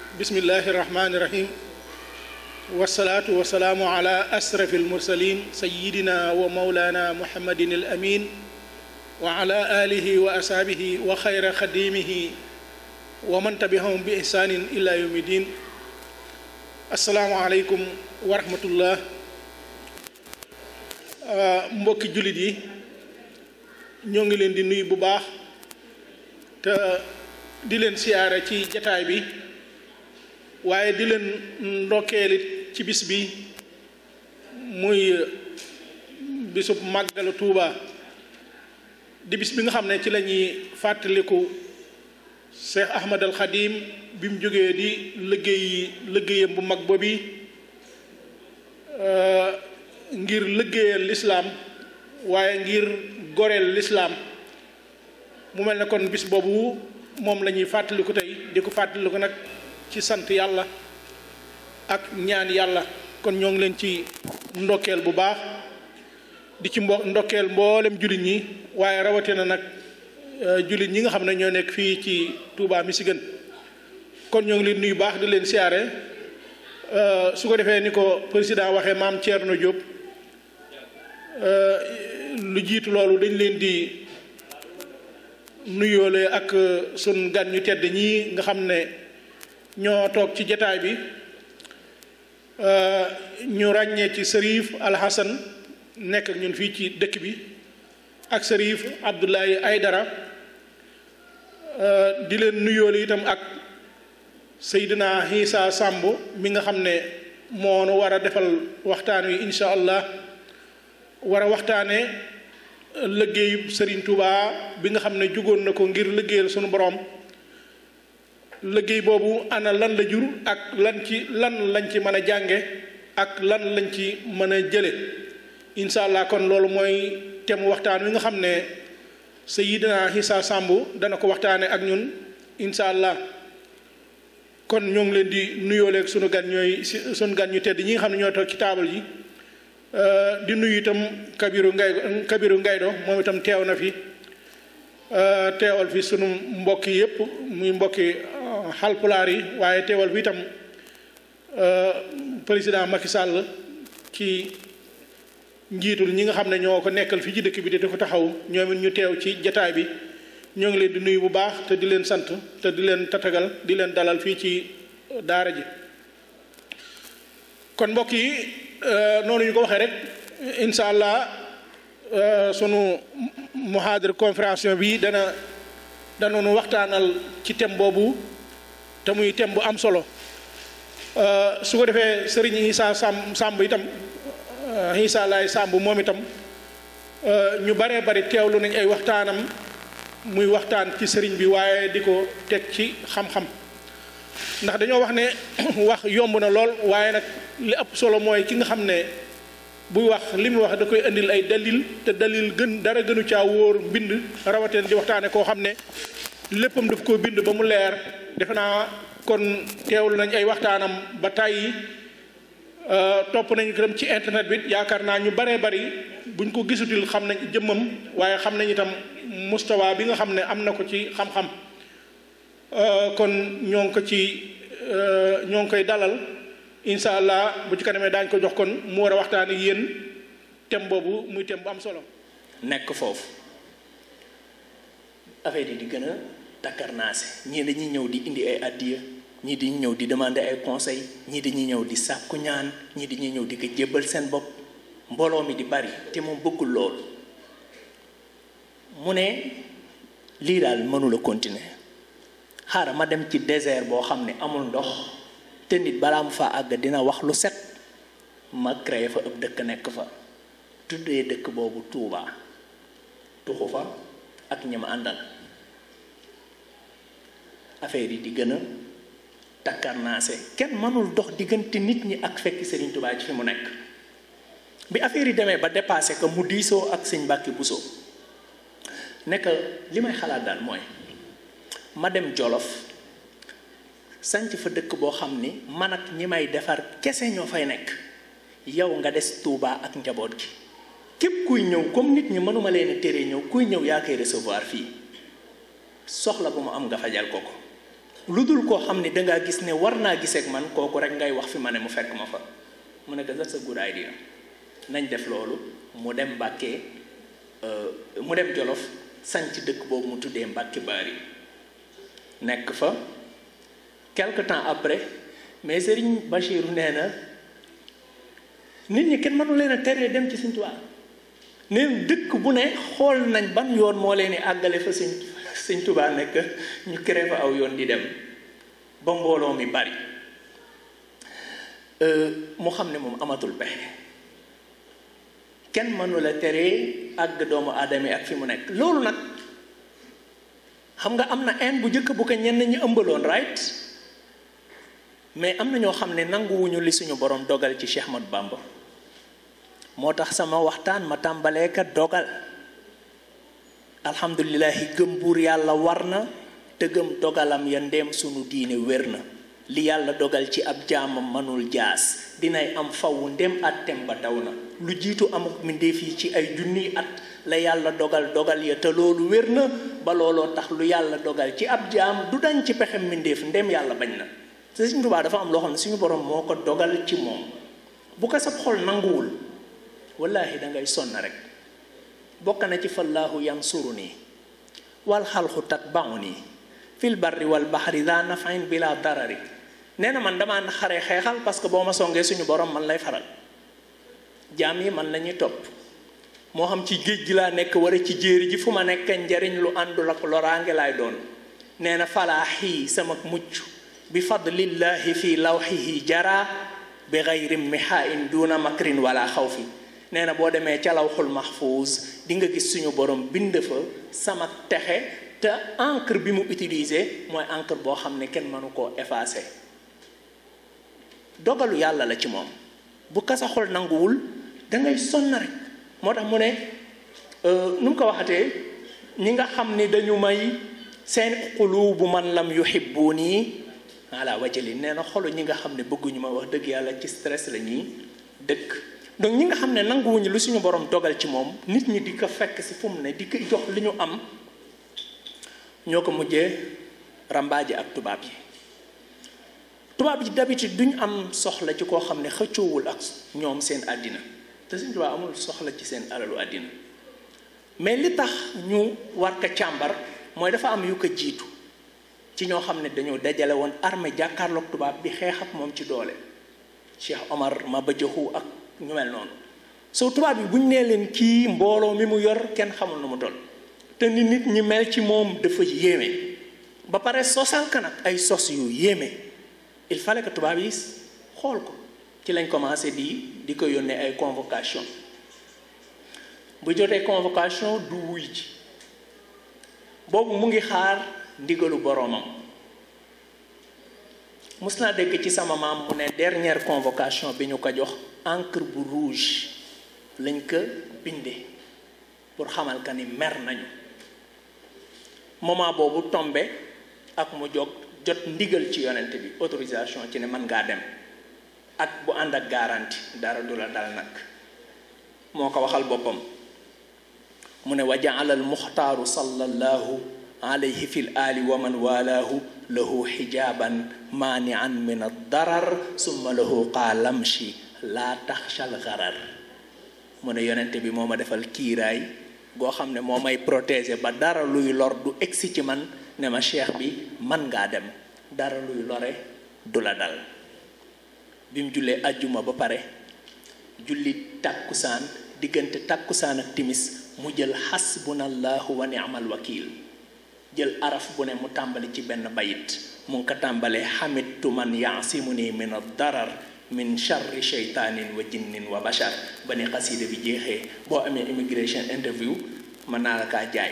bismillahi irrahmani irrahim wasalaatu wasalaamu ala asrafi almursalin sayidina wa maulana muhammadin al amin wa ala alihi wa asaabihi wa xayra xadimihi wa man tabiahum bi ihsanin ila yawmi din asalaamu aleykum wa rahmatullah mbokki jullit yi ñoo ngi leen di nuyu bu baax te di leen siyaare ci jataay bi waaye di leen ndokkeelit ci bis bi muy bisub màggalu Tuuba di bis bi nga xam ne ci la ñuy fàttaliku Cheikh Ahmad al Xadim bi mu jógee di liggéey liggéeyam bu mag boobi ngir liggéeyal lislaam waaye ngir goreel lislaam mu mel ne kon bis boobu moom la ñuy fàttaliku tey di ko fàttaliku nag ci sant yàlla ak ñaan yàlla kon ñoo ngi leen ci ndokkeel bu baax di ci mbo ndokkeel mboolem jullit ñi waaye rawatina nag jullit ñi nga xam ne ñoo nekk fii ci Touba Michigan kon ñoo ngi leen nuyu baax di leen siyaare su ko defee ni ko président waxee maam Thierno Diop lu jiitu loolu dañ leen di nuyoole ak sun gan ñu tedd ñii nga xam ne ñoo toog ci jataay bi ñu ràññee ci sërif alxasan nekk ak ñun fii ci dëkk bi ak sërif Abdoulaye Aydara di leen nuyoole itam ak Seydina Issa Samb mi nga xam ne moo nu war a defal waxtaan wi incha allah war a waxtaane liggéeyu Serigne Touba bi nga xam ne jugoon na ko ngir liggéeyal sunu borom liggéey boobu ana lan la jur ak lan ci lan lañ ci mën a jànge ak lan lañ ci mën a jële incha allah kon loolu mooy thème waxtaan wi nga xam ne Seydina Issa Samb dana ko waxtaane ak ñun incha allah kon ñoo ngi leen di nuyooleeg sunu gan ñooy sunu gan ñu tedd ñi nga xam ne ñoo toog ci taabal yi di nuyu itam Kabiru Ngay Kabiru Ngaydo moom itam teew na fi teewal fi sunu mbokk yépp muy mbokki xalpulaar yi waaye teewal fi itam président Macky Sall ci njiitul ñi nga xam ne ñoo ko nekkal fii ci dëkk bi te ko taxaw ñoom it ñu teew ci jataay bi ñoo ngi leen di nuyu bu baax te di leen sant te di leen tatagal di leen dalal fii ci daara ji kon mbokk yi noonu ñu ko waxee rek incha allah sunu muhaadir conférence bi dana danoonu waxtaanal ci thème boobu te muy thème bu am solo su ko defee sëriñ Issa Samb Samb itam Issa Laay Samb moom itam ñu baree bari teewlu nañ ay waxtaanam muy waxtaan ci sëriñ bi waaye di ko teg ci xam-xam ndax dañoo wax ne wax yomb na lool waaye nag li ëpp solo mooy ki nga xam ne buy wax li mu wax da koy indil ay dalil te dalil gën dara gënu caa wóor mbind rawatina di waxtaane koo xam ne léppam daf koo bind ba mu leer defe naa kon teewlu nañ ay waxtaanam ba tàyyi topp nañu ko dem ci internet bi yaakaar naa ñu baree bari buñ ko gisutil xam nañ jëmmam waaye xam nañ itam mustawa bi nga xam ne am na ko ci xam-xam kon ñoo ngi ko ci ñoo ngi koy dalal incha allah bu ci kanamee daañu ko jox kon mu war a waxtaan ak yéen thème boobu muy thème bu am solo. nekk foofu affaire yi di gën a takkarnaase ñii dañuy ñëw di indi ay addiya ñii dañuy ñëw di demander ay conseil ñii dañuy ñëw di sàkku ñaan ñii dañuy ñëw di ko jébbal seen bopp mbooloo mi di bari te moom bëggul loolu mu ne lii daal mënula continuer xaaral ma dem ci désert boo xam ne amul ndox te nit balaa mu fa àgg dina wax lu set ma créé fa ëpp dëkk nekk fa tuddee dëkk boobu Touba tuxu fa ak ñi ma àndal affaire yi di gën a takkarnaase kenn mënul dox diggante nit ñi ak fekk Serigne Touba ci fi mu nekk bi affaire yi demee ba dépassé que mu diisoo ak sëñ Mbàkke Buso nekk li may xalaat daal mooy ma dem Jolof sanc fa dëkk boo xam ni man ak ñi may defar kese ñoo fay nekk yow nga des Touba ak njaboot gi képp kuy ñëw comme nit ñi mënuma leen a tere ñëw kuy ñëw yaa koy recevoir fii soxla bu mu am nga fajal ko ko lu dul koo xam ne dangaa gis ne war naa giseek man kooku rek ngay wax fi ma ne mu fekk ma fa mu ne ko that's a good idea nañ def loolu mu dem Mbàkke mu dem Jolof sanc dëkk boobu mu tuddee Mbàkke Baari nekk fa quelque temps après mais Serigne Bachirou nee na nit ñi kenn mënu leen a teree dem ci Sëñ Tuubaa neen dëkk bu ne xool nañ ban yoon moo leen di àggale fa Sëñ Sëñ Tuubaa nekk ñu créé fa aw yoon di dem ba mbooloo mi bari mu xam ne moom amatul pexe kenn mënu la teree àgg doomu aadama yi ak fi mu nekk loolu nag xam nga am na en bu njëkk bu ko ñenn ñi ëmbaloon right mais am na ñoo xam ne nanguwuñu li suñu borom dogal ci Cheikh Ahmadou Bamba moo tax sama waxtaan ma tàmbalee ka dogal alhamdulilahi gëm buur yàlla war na te gëm dogalam ya ndéem sunu diine wér na li yàlla dogal ci ab jaamam manul jaas dinay am faw ndem àttem ba daw na lu jiitu amuk mbindéef yi ci ay junniy at la yàlla dogal dogal ya te loolu wér na ba looloo tax lu yàlla dogal ci ab jaam du dañ ci pexem mbindéef ndem yàlla bañ na te Sëriñ Tuubaa dafa am loo xam ne suñu borom moo ko dogal ci moom bu ko sab xol nanguwul wallaahi dangay sonn rek bokk na ci fallaahu yansuru nii wal xalxu tatbau nii fil barri wal baxri daa nafain bila darari nee na man damaa xare xeexal parce que boo ma songee suñu borom man lay faral jaam yi man la ñuy topp moo xam ci géej gi laa nekk wala ci jéeri ji fu ma nekk njariñ lu àndul ak loraange laay doon nee na falaaxii sama mucc bi fadlillahi fi lawxihi jara bi gayri mihain duna makrin wala xawfi nee na boo demee ca lawxul mahfuuz di nga gis suñu borom bind fa sama texe te encre bi mu utilisé mooy encre boo xam ne kenn mënu koo effacé dogalu yàlla la ci moom bu kasa xol nanguwul dangay sonn rek moo tax mu ne nu mu ko waxatee ñi nga xam ni dañu may seen qulubu man lam yuhibbuni ala wajali nee na xolu ñi nga xam ne bëgguñu ma wax dëgg yàlla ci stress la ñuy dëkk donc ñi nga xam ne nanguwuñu lu suñu borom dogal ci moom nit ñi di ko fekk si fu mu ne di ko jox li ñu am ñoo ko mujjee rambaaji ak tubaab yi tubaab yi d'habitude duñ am soxla ci koo xam ne xëccoowul ak ñoom seen àddina te suñu tubaab amul soxla ci seen alalu àddina mais li tax ñu war ko càmbar mooy dafa am yu ko jiitu ci ñoo xam ne dañoo dajale woon armée jàkkaarloog tubaab bi xeex ak moom ci doole Cheikh Omar Maba Jaxu ak ñu mel noonu soo tubaab bi bu ñu nee leen kii mbooloo mi mu yor kenn xamul nu mu toll te ni nit ñi mel ci moom dafa yéeme ba pare sosal ka nag ay sos yu yéeme il fallait que tubaab yi xool ko ci lañ commencé di di ko yónnee ay convocation bu jotee convocation du wuy ji boobu mu ngi xaar ndigalu boroomam mus naa dégg ci sama maam mu ne dernière convocation bi ñu ko jox encre bu rouge lañ ko bindee pour xamal ka ni mer nañu moment boobu tombe ak mu jog jot ndigal ci yonent bi autorisation ci ne mën ngaa dem ak bu ànd ak garantie dara du la dal nag moo ko waxal boppam mu ne wa jaala al muxtaaru sallallahu alayhi fi l ali wa man walaahu lahu xijaaban maanian min addarar summa lahu qaalamshi laa taxshal garar mu ne yonent bi moo ma defal kiiraay goo xam ne moo may protéger ba dara luy lor du egsi ci man ne ma cheikh bi man ngaa dem dara luy lore du la dal bi mu jullee ajjuma ba pare julli tàkkusaan diggante tàkkusaan ak timis mu jël xasbunallahu wa ni'mal wakil jël araf bu ne mu tàmbali ci benn bayit mu ngi ko tàmbalee xamittu man yaasimu ni min ad-darar min charri sheytaanin wa jinnin wa bashar ba ni xasida bi jeexee boo amee immigration interview mën naa la kaa jaay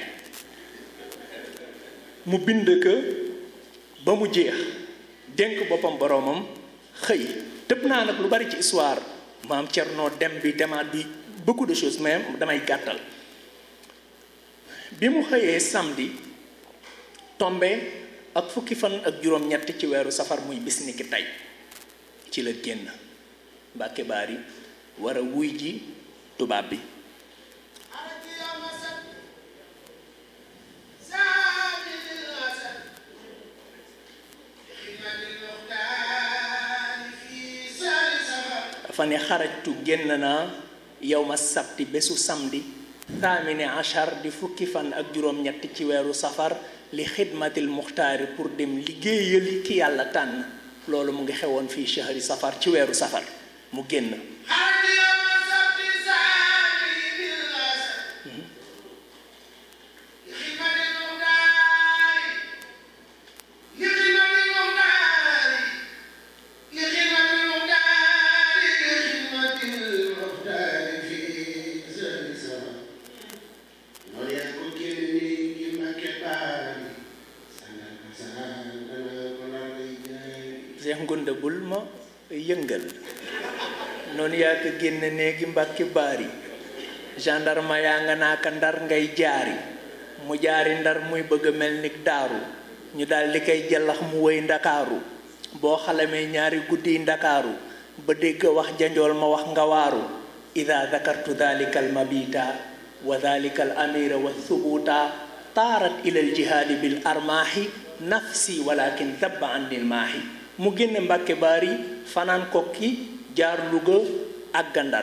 mu bind ko ba mu jeex dénk boppam boroomam xëy tëb naa nag lu bari ci histoire maam Cerno dem bi demaat bi beaucoup de choses mais damay gàttal bi mu xëyee samedi tombe ak fukki fan ak juróom-ñett ci weeru safar muy bis ni ki tey ci la génn Mbàkke Baari war a wuy ji tubaab bi dafa ne xarajtu génn naa yow ma sabti bésu samedi thamine achar di fukki fan ak juróom-ñett ci weeru safar li xidmatil muxtaari pour dem liggéeyali ki yàlla tànn loolu mu ngi xewoon fii chahri safar ci weeru safar mu génn Seex Ngunda bul ma yëngal noonu yaa ko génn néegi mbàkki baari gendarme yaa nga naaka ndar ngay jaari mu jaari ndar muy bëgg a mel ni daaru ñu daal di koy jàllax mu wëy ndakaaru boo xalamee ñaari guddi ndakaaru ba dégg wax janjool ma wax nga waaru ida dakartu dalika al mabita wa dalika al amira wa thubuta taarat ila al jihaadi bil armaahi nafsi walakin dabba andil maahi mu génne mbàkke baari fanaan kokki jaar Luga ak gandar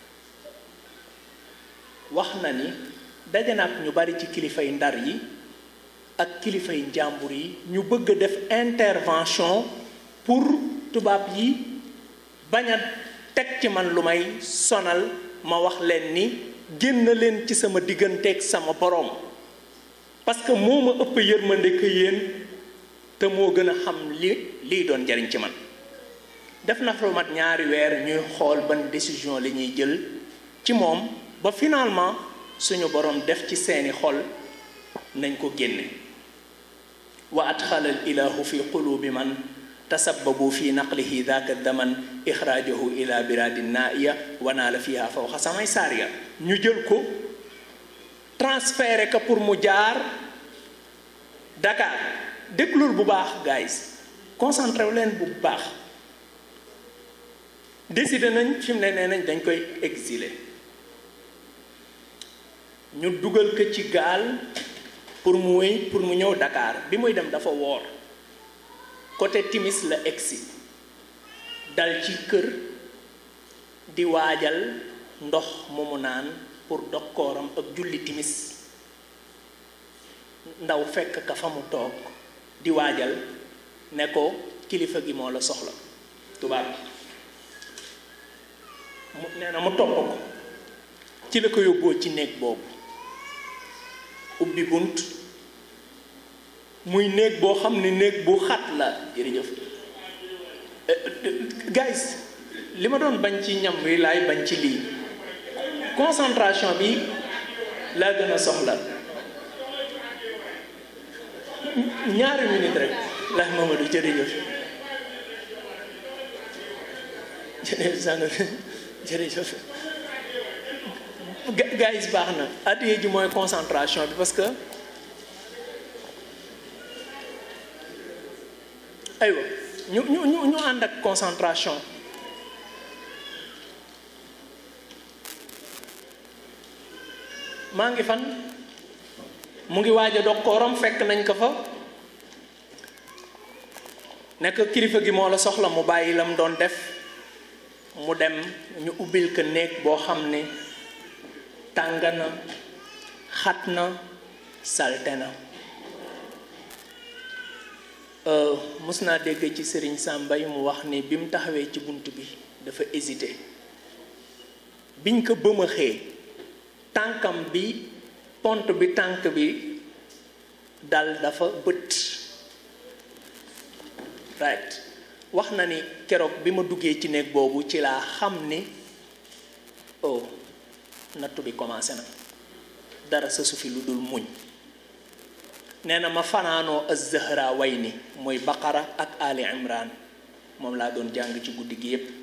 wax na ni daje na ak ñu bari ci kilifay ndar yi ak kilifay njàmbur yi ñu bëgg a def intervention pour tubaab yi bañ a teg ci man lu may sonal ma wax leen ni génn leen ci sama digganteeg sama boroom parce que moo ma ëpp yërmande que yéen te moo gën a xam li lii doon jariñ ci man def na fa mat ñaari weer ñuy xool ban décision la ñuy jël ci moom ba finalement suñu borom def ci seeni xol nañ ko génne wa adxala al ilahu fi qulubi man tasabbabu fi naqlihi daka daman ixraajahu ila biradin naaiya wa naala fiha fawqa samay saariya ñu jël ko transféré ko pour mu jaar Dakar déglul bu baax guys concentré wu leen bu baax décidé nañ fi mu ne nee nañ dañ koy exiler ñu dugal ko ci gaal pour mu wéy pour mu ñëw Dakar bi muy dem dafa woor côté timis la egsi dal ci kër di waajal ndox mu mu naan pour dog kooram ak julli timis ndaw fekk ka fa mu toog di waajal ne ko kilifa gi moo la soxla tubaab mu nee na mu topp ko ci la ko yóbboo ci néeg boobu ubbi bunt muy néeg boo xam ne néeg bu xat la jërëjëf guys li ma doon bañ ci ñam wi laay bañ ci lii concentration bi laa gën a soxla ñaari minute rek la Mamadou jërëjëf jërëjëf sang jërëjëf guys baax na addiye ji mooy concentration bi parce que aywa ñu ñu ñu ñu ànd ak concentration maa ngi fan mu ngi waaj a dog kooram fekk nañ ko fa nekk kilifa gi moo la soxla mu bàyyi lam doon def mu dem ñu ubbil ko néeg boo xam ne tàng na xat na salte na mus naa dégg ci sëriñ Sàmbay mu wax ni bi mu taxawee ci bunt bi dafa hésité biñ ko bëmaxee tànkam bi pont bi tànk bi dal dafa bët right wax na ni keroog bi ma duggee ci néeg boobu ci laa xam ni oh nattu bi commencé na dara sa su fi lu dul muñ nee na ma fanaanoo az-Zahra way ni mooy Baqara ak Ali Imran moom laa doon jàng ci guddi gi yépp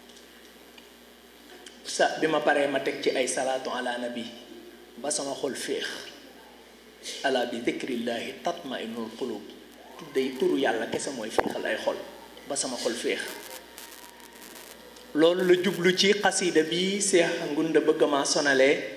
sa bi ma paree ma teg ci ay salaatu ala nabi ba sama xol féex ala bi dikrillaahi tatma'innul qulub tuddee turu yàlla kese mooy féexal ay xol ba sama xol féex loolu la jublu ci xasida bi Seex Ngunda bëgg ma sonalee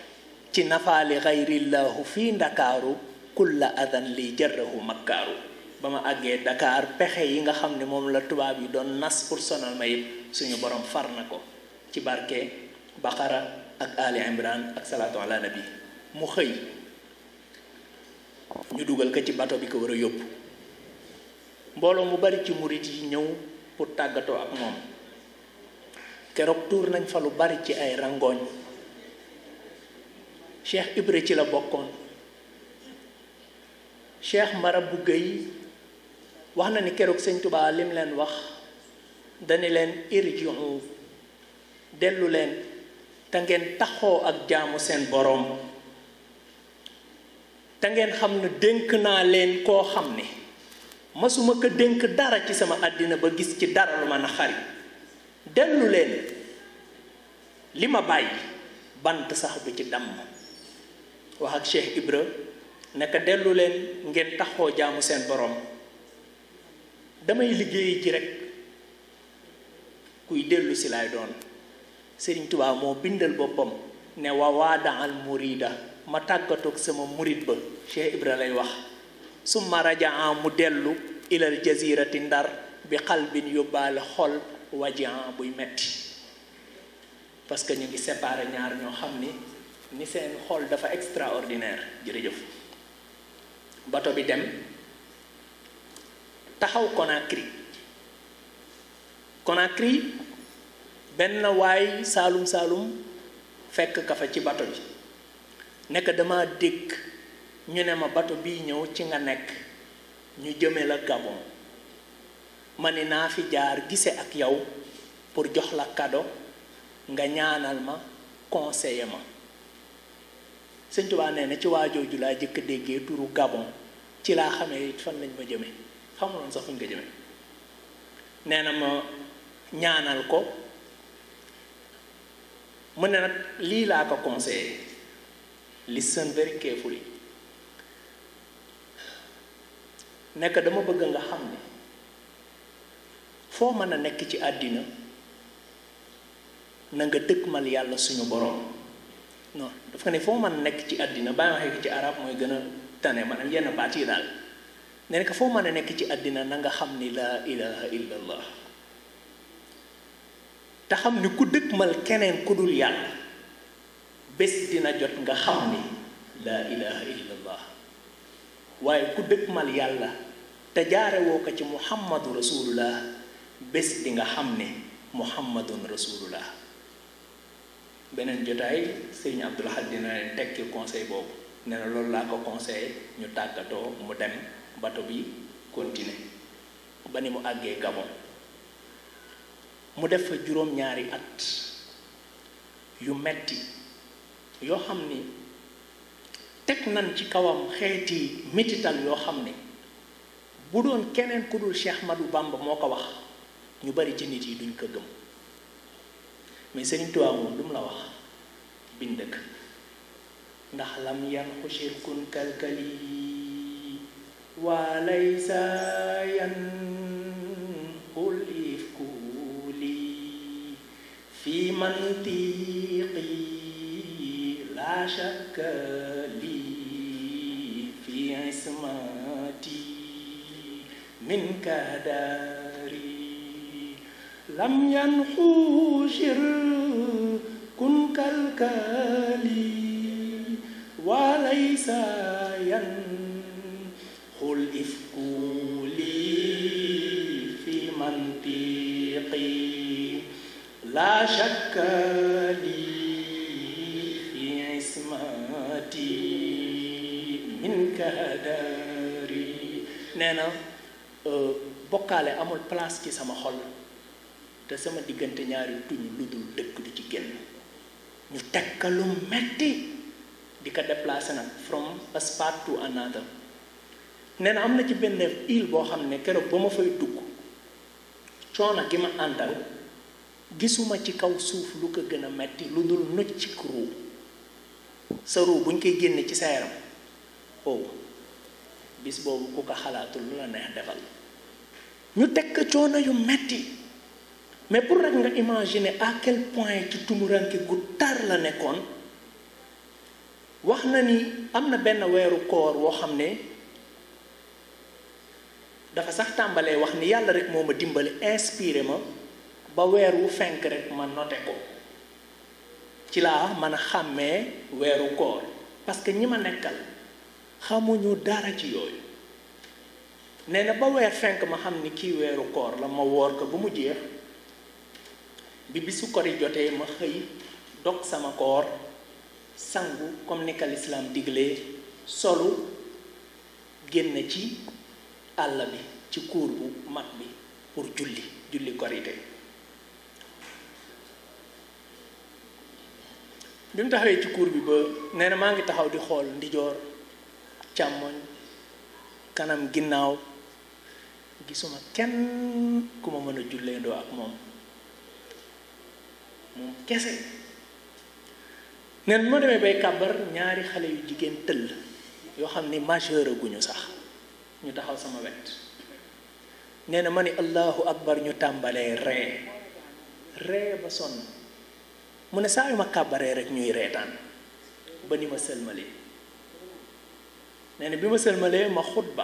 ci nafaali xayrillaahu fii ndakaaru kulla adan li jarrahu makkaaru ba ma àggee Dakar pexe yi nga xam ne moom la tubaab yi doon nas pour sonal ma yëpp suñu borom far na ko ci barke Baqara ak Ali Imran ak salaatu ala nabi mu xëy ñu dugal ko ci bato bi ko war a yóbbu mbooloo mu bari ci murit yi ñëw pour tàggatoo ak moom keroog tuur nañ fa lu bari ci ay rangooñ Cheikh Ibra ci la bokkoon Cheikh Marabu Gueye wax na ni keroog sëñ Tubaa lim leen wax dani leen irjiu dellu leen te ngeen taxoo ak jaamu seen boroom te ngeen xam ne dénk naa leen koo xam ne masuma ko dénk dara ci sama àddina ba gis ci dara lu ma naxari dellu leen li ma bàyyi bant sax du ci damm wax ak Cheikh Ibra naka dellu leen ngeen taxoo jaamu seen boroom damay liggéey ji rekk kuy dellu si laay doon Sëriñ Tuubaa moo bindal boppam ne wa waadaal murida ma tàggatoog sama murid ba Cheikh Ibra lay wax summa rajaa mu dellu ilal jazirati ndar bi xalbin yóbbaale xol wajian buy metti parce que ñu ngi séparé ñaar ñoo xam ni ni seen xol dafa extraordinaire jërëjëf bato bi dem taxaw Conakry Conakry benn waay saalum saalum fekk ka fa ci bato bi nekk dama dégg ñu ne ma bato bii ñëw ci nga nekk ñu jëme la Gabon ma ni naa fi jaar gise ak yow pour jox la cadeau nga ñaanal ma conseiller ma Sëñ Tuubaa nee na ci waajooju laa jëkk déggee turu Gabon ci laa xamee fan lañ ma jëme xamuloon sax fuñ ko jëme nee na ma ñaanal ko mu ne nag lii laa ko conseillé listen very carefully nekk dama bëgg nga xam ne foo mën a nekk ci àddina na nga dëkkmal yàlla suñu borom non dafa ne foo mën a nekk ci àddina bàyyi waxee ko ci arab mooy gën a tane maanaam yenn baat yi daal ne nekk foo mën a nekk ci àddina na nga xam ni laa ilaha illa allah te xam ni ku dëkkmal keneen ku dul yàlla bés dina jot nga xam ni laa ilaha illa allah waaye ku dëkkmal yàlla te jaare woo ko ci muhammadu rasulullah bés di nga xam ne muhammadun rasulullah beneen jotaay sëriñ Abdul Ahad dina leen tekki conseil boobu nee na loolu laa ko conseillé ñu tàggatoo mu dem bato bi continuer ba ni mu àggee Gabon mu def fa juróom-ñaari at yu metti yoo xam ni teg nañ ci kawam xeeti mitital yoo xam ne bu doon keneen ku dul Cheikh Ahmadou Bamba moo ko wax ñu bari ci nit yi duñ ko gëm mais Sëriñ Tuubaa moom lu mu la wax bind dëkk ndax lam yan xushir kun kalkali waa laysa yan xul ifkuli fi mantiqi la shakka li fi ismati min kadari lam yan xushir kun kalkali وليس ينخل إفكولي في منطقي لا شك لي في عصمتي من كداري نانا bokkaale amul place ci sama xol te sama diggante ñaari tuñ lu dul dëkk du ci génn ñu tekkalu metti di ko déplacé nag from a spot to another nee na am na ci benn île boo xam ne keroog ba ma fay dugg coono gi ma àndal gisuma ci kaw suuf lu ko gën a metti lu dul nocc ci ruu sa ruu bu ñu koy génne ci sa yaram oh bis boobu ku ko xalaatul lu la neex defal ñu teg ko coono yu metti mais pour rek nga imaginer à quel point ci tumuranke gu tar la nekkoon wax na ni am na benn weeru koor woo xam ne dafa sax tàmbalee wax ni yàlla rek moo ma dimbali inspiré ma ba weer wu fenk rek ma noté ko ci laa mën a xàmmee weeru koor parce que ñi ma nekkal xamuñu dara ci yooyu nee na ba weer fenk ma xam ni kii weeru koor la ma woor ko ba mu jeex bi bisu kori jotee ma xëy dog sama koor sangu comme ni ka lislaam diglee solu génn ci àll bi ci kuur bu mag bi pour julli julli korite bi mu taxawee ci kuur bi ba nee na maa ngi taxaw di xool ndijoor càmmoñ kanam ginnaaw gisuma kenn ku ma mën a julleendoo ak moom moom kese neen bi ma demee bay kàbbar ñaari xale yu jigéen tëll yoo xam ni majeur guñu sax ñu taxaw sama wet nee na ma ni allahu akbar ñu tàmbalee ree ree ba sonn mu ne saa yu ma kàbbaree rek ñuy reetaan ba ni ma sëlmalee nee na bi ma sëlmalee ma xutba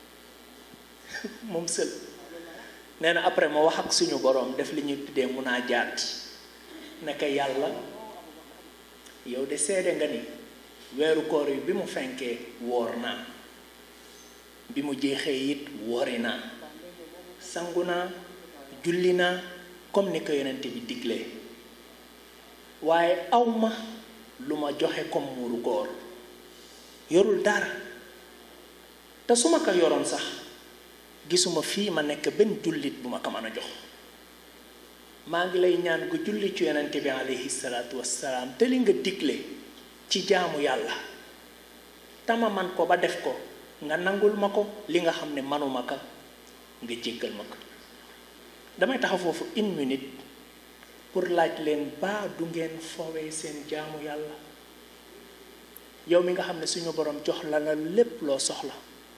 moom sël nee na après ma wax ak suñu boroom def li ñuy tuddee mun naa jaat naka yàlla yow de seede nga ni weeru koor yi bi mu fenkee woor naa bi mu jeexee it woori naa sangu naa julli naa comme ni ko yonent bi diglee waaye awma lu ma joxe comme muuru koor yorul dara te su ma ko yoroon sax gisuma fii ma nekk benn jullit bu ma ko mën a jox maa ngi lay ñaan gu julli ci yonent bi alayhi salaatu wassalaam te li nga digle ci jaamu yàlla tama man ko ba def ko nga nangul ma ko li nga xam ne manuma ko nga jéggal ma ko damay taxaw foofu une minute pour laaj leen baa du ngeen foowee seen jaamu yàlla yow mi nga xam ne suñu borom jox la la lépp loo soxla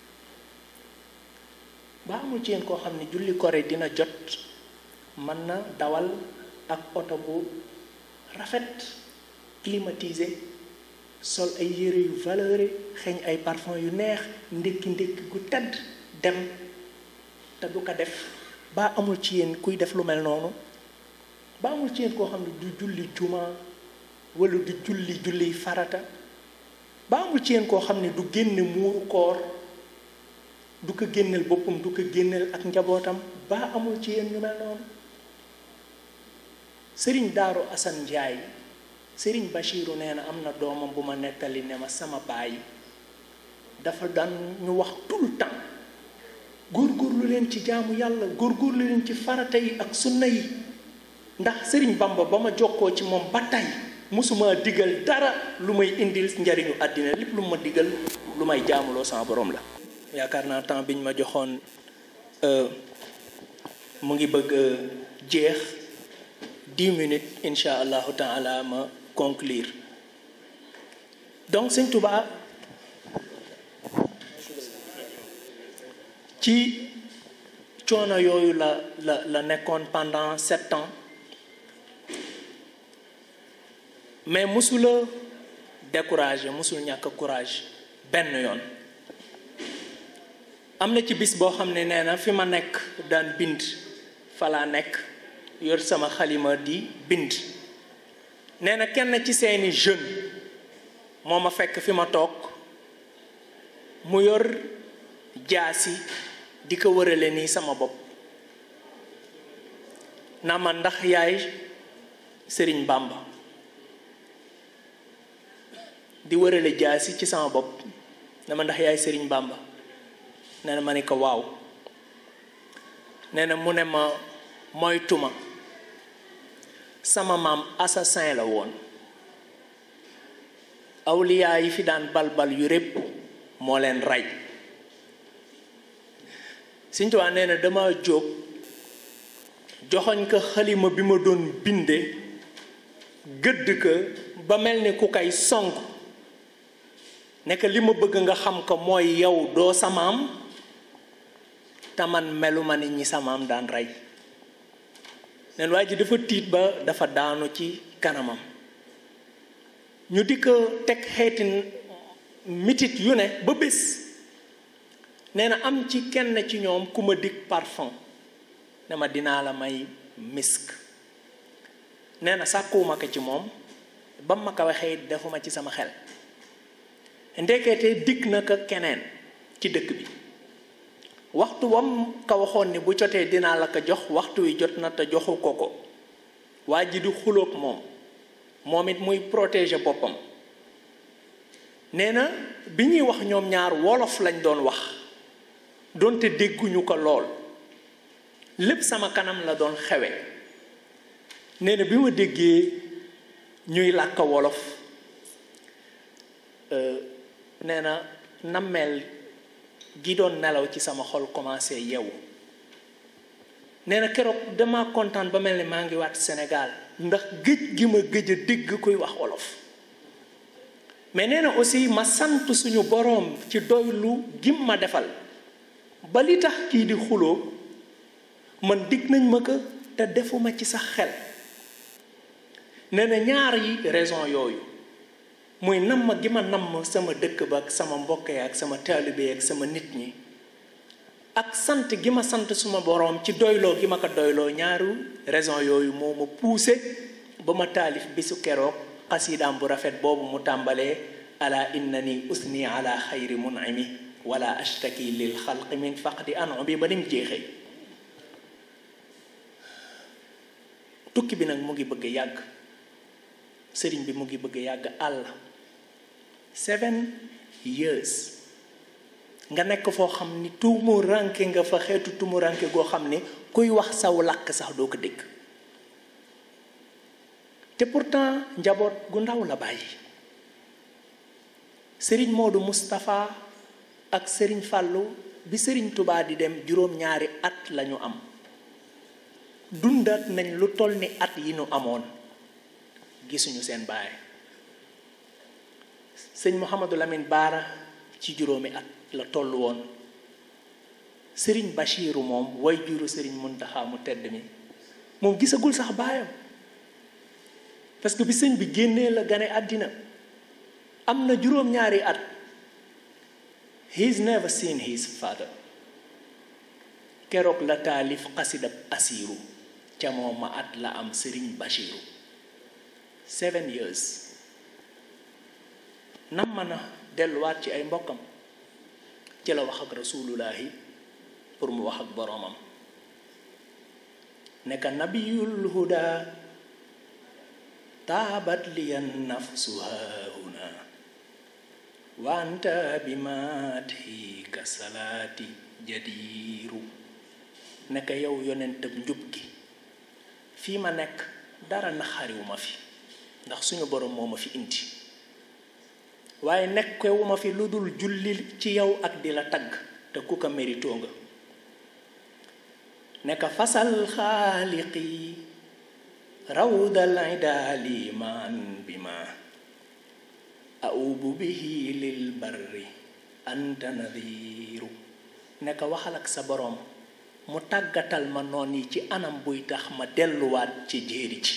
ba amul ci yéen koo xam ne julli kore dina jot mën na dawal ak oto bu rafet climatisé sol ay yére yu valeuré xeeñ ay parfum yu neex ndékki ndékki gu tedd dem te du ko def ba amul ci yéen kuy def lu mel noonu ba amul ci yéen koo xam ne du julli juma wala du julli julli farata ba amul ci yéen koo xam ne du génne muuru koor du ko génneel boppam du ko génneel ak njabootam ba amul ci yéen ñu mel noonu sëriñ daaru asan njaay sëriñ bachiru nee na am na doomam bu ma nettali ne ma sama baay dafa daan ñu wax tout le temps góorgóorlu leen ci jaamu yàlla góorgóorlu leen ci farata yi ak sunna yi ndax sëriñ bamba ba ma jokkoo ci moom ba tey mosuma digal dara lu may indil njariñu àddina lépp lu ma digal lu may jaamuloo sama borom la yaakaar naa temps biñ ma joxoon mu ngi bëgg jeex dix minutes insha allahu taala ma conclure donc sëñ Tuubaa ci coono yooyu la la la nekkoon pendant sept ans mais mosula découragé mosul ñàkk courage benn yoon am na ci bis boo xam ne nee na fi ma nekk daan bind fa laa nekk yor sama xalima di bind nee na kenn ci seeni jeune moo ma fekk fi ma toog mu yor jaasi di ko wërale nii sama bopp na ma ndax yaay sëriñ Bàmba di wërale jaasi ci sama bopp na ma ndax yaay sëriñ Bàmba nee na ma ni ko waaw nee na mu ne ma moytuma sama maam assassin la woon awliyaa yi fi daan balbal yu répp moo leen rey Sëñ Tuubaa nee na dama jóg joxoñ ko xalima bi ma doon binde gëdd ko ba mel ni ku kay song nekk li ma bëgg nga xam ko mooy yow doo samaam te man meluma ni ñi samaam daan rey neen waa ji dafa tiit ba dafa daanu ci kanamam ñu di ko teg xeeti mitit yu ne ba bés nee na am ci kenn ci ñoom ku ma dig parfum ne ma dinaa la may misk nee na sàkkuwuma ko ci moom ba ma ko waxee defuma ci sama xel ndekete dig na ko keneen ci dëkk bi waxtu wam ka waxoon ni bu jotee dinaa la ko jox waxtu wi jot na te joxu ko ko waa ji di xuloog moom moom it muy protéger boppam nee na bi ñuy wax ñoom ñaar wolof lañ doon wax doonte dégguñu ko lool lépp sama kanam la doon xewe nee na bi ma déggee ñuy làkk wolof nee na nammeel gi doon nelaw ci sama xol commencé yeewu nee na keroog dama kontaan ba mel ni maa ngi waat Sénégal ndax gëj gi ma gëj a dégg kuy wax wolof mais nee na aussi ma sant suñu boroom ci doylu gim ma defal ba li tax kii di xuloo man dig nañ ma ko te defuma ci sax xel nee na ñaar yi raison yooyu muy namm gi ma namm sama dëkk ba ak sama mbokk yi ak sama taalibe ak sama nit ñi ak sant gi ma sant suma boroom ci doyloo gi ma ko doyloo ñaaru raison yooyu moo ma poussé ba ma taalif bisu keroog xasiidaam bu rafet boobu mu tàmbalee ala innani usni ala xayri munimi wala ashtaki lil xalqi min faqdi anu bi ba nim jeexee tukki bi nag mu ngi bëgg yàgg sëriñ bi mu ngi bëgg yàgg àll seven years nga nekk foo xam ni tuumu ranke nga fa xeetu tuumu ranke goo xam ni kuy wax saw làkk sax doo ko dégg te pourtant njaboot gu ndaw la bàyyi sëriñ Moodu Moustapha ak sëriñ Fàllu bi sëriñ Tubaa di dem juróom-ñaari at lañu am dundat nañ lu toll ni at yi nu amoon gisuñu seen baay sëñ Mouhamadou Lamine Baara ci juróomi at la toll woon sëriñ Bachiru moom way juru sëriñ Muntaxa mu tedd mi moom gisagul sax baayam parce que bi sëñ bi génnee la gane àddina am na juróom-ñaari at he's never seen his father keroog la taalif xasidab asiiru ca moom ma at la am sëriñ Bachiru seven years nam mën a delluwaat ci ay mbokkam ci la wax ak rasulullahi pour mu wax ak boroomam nekka nabiyul huda taabat liyan nafsu haahuna wanta bi maati ka salaati jadiiru nekka yow yonentab njub gi fii ma nekk dara naxariwu ma fi ndax suñu boroom moo ma fi indi waaye nekkewu ma fi lu dul julli ci yow ak di la tagg te ku ko méritoo nga nekk fasal xaaliqi rawdal idaali maan bi ma aubu bihi lil barri anta nadiru nekk waxal ak sa boroom mu tàggatal ma noon yi ci anam buy tax ma delluwaat ci jéeri ji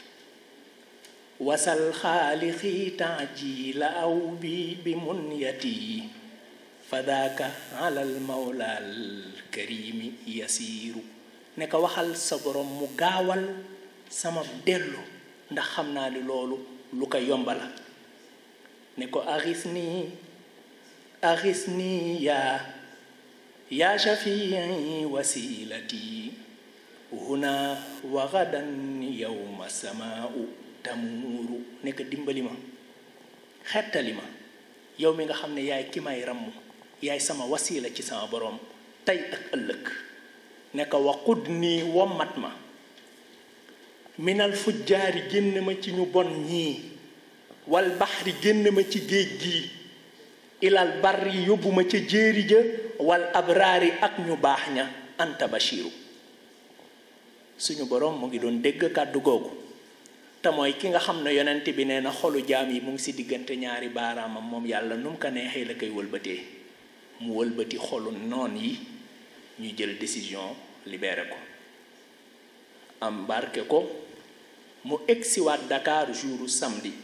wasal xaalixi taaji la aw bi bi munyati fadaaka alal mawlaal karimi yasiiru ne ko waxal sa borom mu gaawal sama dellu ndax xam naa ni loolu lu ko yomba la ne ko axis nii axis nii yaa yaa shafii wasilati huna wa gadan yawma samaau tamuuru nekk dimbali ma xettali ma yow mi nga xam ne yaay ki may ramm yaay sama wasila ci sama boroom tey ak ëllëg nekk waqud nii wommat ma minal fujjaari génn ma ci ñu bon ñii wal baxri génn ma ci géej gii ilal barri yóbbu ma ca jéeri ja wal abraari ak ñu baax ña anta bashiru suñu boroom mu ngi doon dégg kàddu googu te mooy ki nga xam ne yonent bi nee na xolu jaam yi mu ngi si diggante ñaari baaraamam moom yàlla nu mu ko neexee la koy wëlbatee mu wëlbati xolu noon yi ñu jël décision libéré ko embarqué ko mu egsiwaat Dakar jouru samedi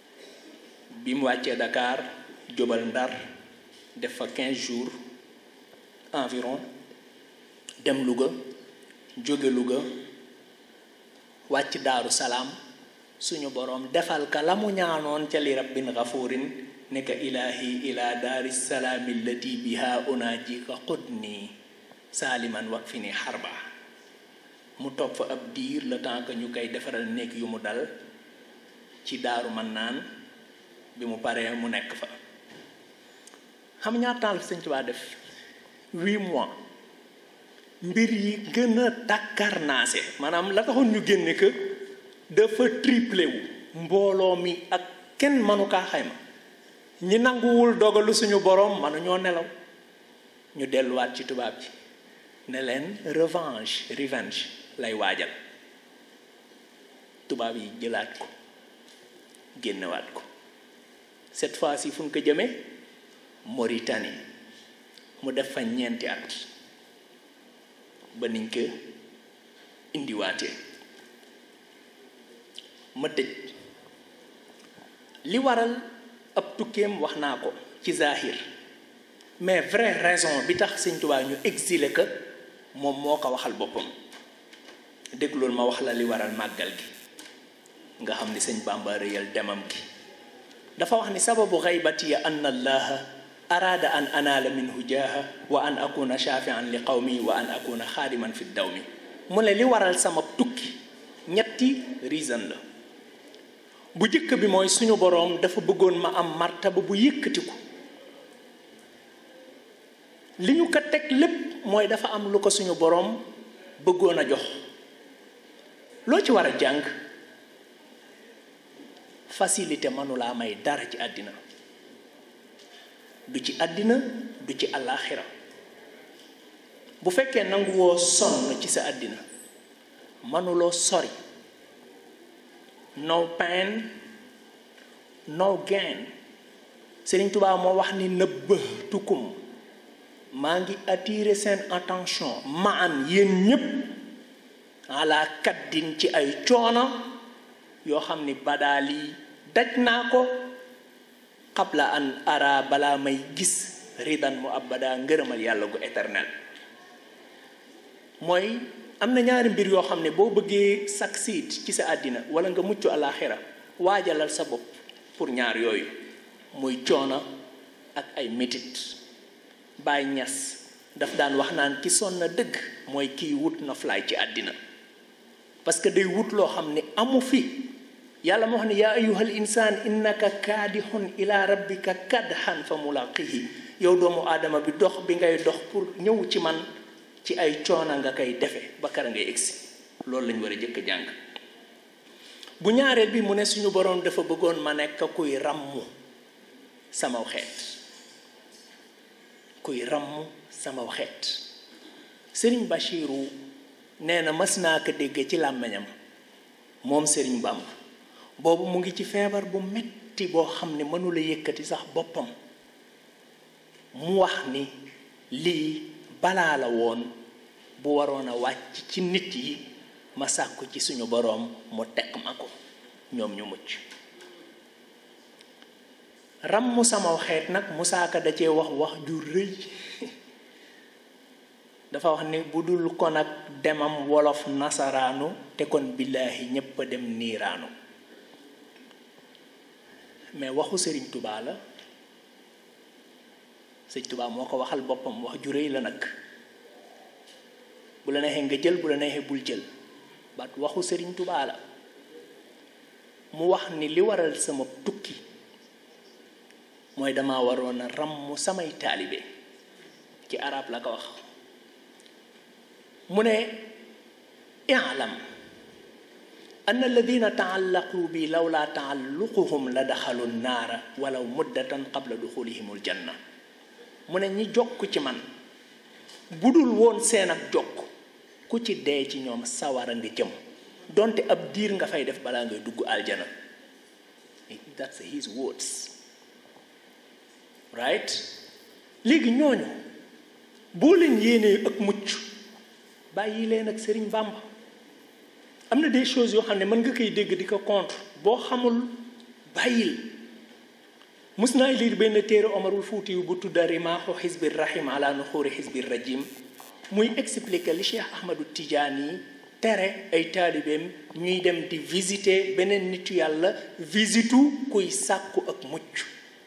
bi mu wàccee Dakar jóbal Ndar def fa 15 jours environ dem Louga jóge Louga wàcc Daaru Salaam suñu boroom defal ka la mu ñaanoon ca li rabbin gafuurin ne ka ilaahi ila daari salaami allati biha unaajika qudni saaliman wak fi ni xarba mu toog fa ab diir le temps que ñu koy defaral néeg yu mu dal ci daaru man naan bi mu paree mu nekk fa xam ñaata temps la Sëñ Tuubaa def huit mois mbir yi gën a takkarnaase maanaam la taxoon ñu génne que dafa triplé wu mbooloo mi ak kenn mënu kaa xayma ñi nanguwul dogalu suñu boroom mënuñoo nelaw ñu delluwaat ci tubaab bi ne leen revanche revenge lay waajal tubaab yi jëlaat ko génnewaat ko cette fois-ci fu ñu ko jëmee Mauritanie mu def fa ñeenti at ba niñ ko indiwaatee ma tëj li waral ab tukkeem wax naa ko ci zahir mais vraie raison bi tax Sëñ Tuubaa ñu exilé que moom moo ko waxal boppam déglool ma wax la li waral màggal gi nga xam ni sëñ Bàmba rëyal demam gi dafa wax ni sababu xaybatiya an allaha araada an anaala minhu jaaha wa an akuna shafian li qawmi wa an akuna xaadiman fi dawmi mu ne li waral sama tukki ñetti reason la bu jëkk bi mooy suñu boroom dafa bëggoon ma am martaba bu yëkkatiku li ñu ko teg lépp mooy dafa am lu ko suñu boroom bëggoon a jox loo ci war a jàng facilité mënulaa may dara ci àddina du ci àddina du ci àllaaxira bu fekkee nanguwoo sonn ci sa àddina mënuloo sori no pain no gain Sëriñ Tuubaa moo wax ni nëbbatukum maa ngi attirer seen attention ma an yéen ñépp ala kaddin ci ay coono yoo xam ni badaal yi daj naa ko xabla an ara balaa may gis ridan mu abada ngërëmal yàlla gu éternel mooy am na ñaari mbir yoo xam ne boo bëggee succeed ci sa àddina wala nga mucc alaxira waajalal sa bopp pour ñaar yooyu muy coono ak ay métit Baay Ñas daf daan wax naan ki sonn na dëgg mooy kiy wut na fly ci àddina parce que day wut loo xam ne amu fi yàlla moo wax ne yaa ayuhal insaan innaka kaadixun ila rabbika kadhan fa mulaqihi yow doomu aadama bi dox bi ngay dox pour ñëw ci man ci ay coona nga koy defe ba kara ngay egsi loolu lañ war a jëkk jàng bu ñaareel bi mu ne suñu boroom dafa bëggoon ma nekk kuy ràmmu samaw xeet kuy ràmm samaw xeet sëriñ Bachiru nee na mas naa ko dégg ci làmmiñam moom sëriñ Bàmb boobu mu ngi ci feebar bu metti boo xam ne mënula yëkkati sax boppam mu wax ni lii balaa la woon bu waroon a wàcc ci nit yi ma sàkku ci suñu boroom mu teg ma ko ñoom ñu mucc ràmm sama xeet nag Musaa Ka da cee wax wax ju rëy dafa wax ni bu dul kon ak demam wolof nasaraanu te kon billaahi ñépp a dem niiraanu mais waxu sëriñ tubaa la sëriñ tubaa moo ko waxal boppam wax ju rëy la nag bu la neexee nga jël bu la neexee bul jël baat waxu sëriñ tubaa la mu wax ni li waral sama tukki mooy dama waroon a ràmm samay taalibe ci arab la ko wax mu ne i'lam anna alladina taallaqu bi lawla taalluquhum la daxalu naara walaw muddatan qabla duxulihim aljanna mu ne ñi jokk ci man bu dul woon seen ak jokk ku ci dee ci ñoom sawara nga jëm donte ab diir nga fay def balaa ngay dugg aljana that's his words right léegi ñooñu boo leen yéenee ak mucc bàyyi leen ak Sëriñ Bàmba am na des choses yoo xam ne mën nga koy dégg di ko contre boo xamul bàyyil mus naa liir benn téere omarul fuuti yu bu tudda rimaaxu xisbi rahim ala nuxuuri xisbi rajim muy expliquer li cheikh ahmadu tidiane yi tere ay taalibeem ñuy dem di visiter beneen nitu yàlla visitu kuy sàkku ak mucc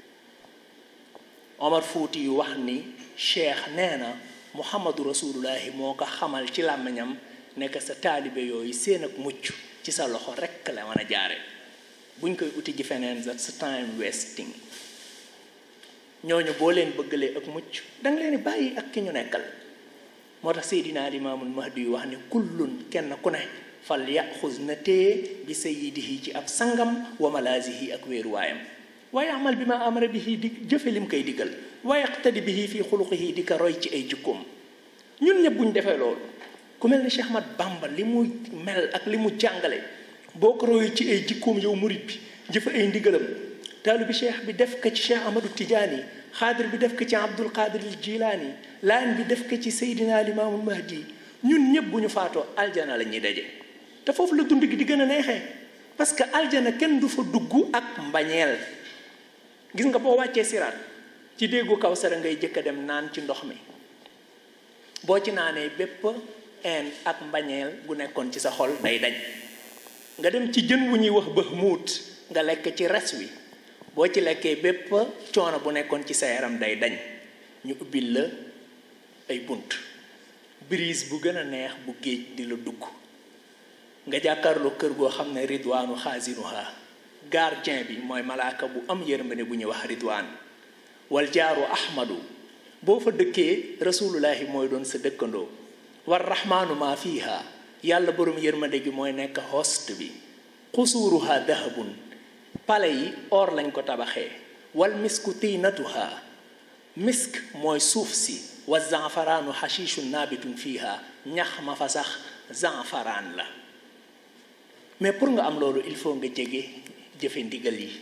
omar fuuti yu wax ni cheikh nee na muhammadu rasulullahi moo ko xamal ci làmmiñam nekk sa taalibe yooyu seen ak mucc ci sa loxo rekk la mën a jaare buñ koy uti ji feneen sa time wasting ñooñu boo leen bëggalee ak mucc danga leen bàyyi ak ki ñu nekkal moo tax seydinaa limaamul mahdi yu wax ne kullun kenn ku ne fal yaxuz na téye bi sayidihi ci ab sangam wa malaasihi ak wéeruwaayam waaye amal bi ma amara bihi di jëfe lim koy digal waaye iqtadi bihi fii xuluqihi di ko roy ci ay jikkoom ñun ñëpp buñ defee loolu ku mel ni Cheikh Ahmad Bamba li mu mel ak li mu jàngale boo ko royu ci ay jikkoom yow murit bi jëfe ay ndigalam taalu bi cheikh bi def ko ci cheikh Ahmadou Tidiane xaadir bi def ko ci Abdul Qadir al Jilaani laan bi def ko ci Seydina Limaamul Mahdi ñun ñëpp bu ñu faatoo aljana la ñuy daje te foofu la dund gi di gën a neexee parce que aljana kenn du fa dugg ak mbañeel gis nga boo wàccee siraat ci déggu kaw sara ngay jëkk a dem naan ci ndox mi boo ci naanee bépp een ak mbañeel gu nekkoon ci sa xol day dañ nga dem ci jën wu ñuy wax bëx muut nga lekk ci res wi boo ci lekkee bépp coono bu nekkoon ci sa yaram day dañ ñu ubbil la ay bunt brise bu gën a neex bu géej di la dugg nga jàkkaarloo kër goo xam ne ridwaanu xaasinuha gardien bi mooy malaaka bu am yërmande bu ñuy wax ridwaan wal jaaru ahmadu boo fa dëkkee rasulullahi mooy doon sa dëkkandoo war rahmaanu maa fiiha yàlla borom yërmande gi mooy nekk host bi xusuuruha dahabun pale yi or lañ ko tabaxee wal misku tiinatuha misk mooy suuf si wa zanfaraanu xashiishun naabitun fiiha ñax ma fa sax zanfaraan la mais pour nga am loolu il faut nga jege jëfe ndigal yi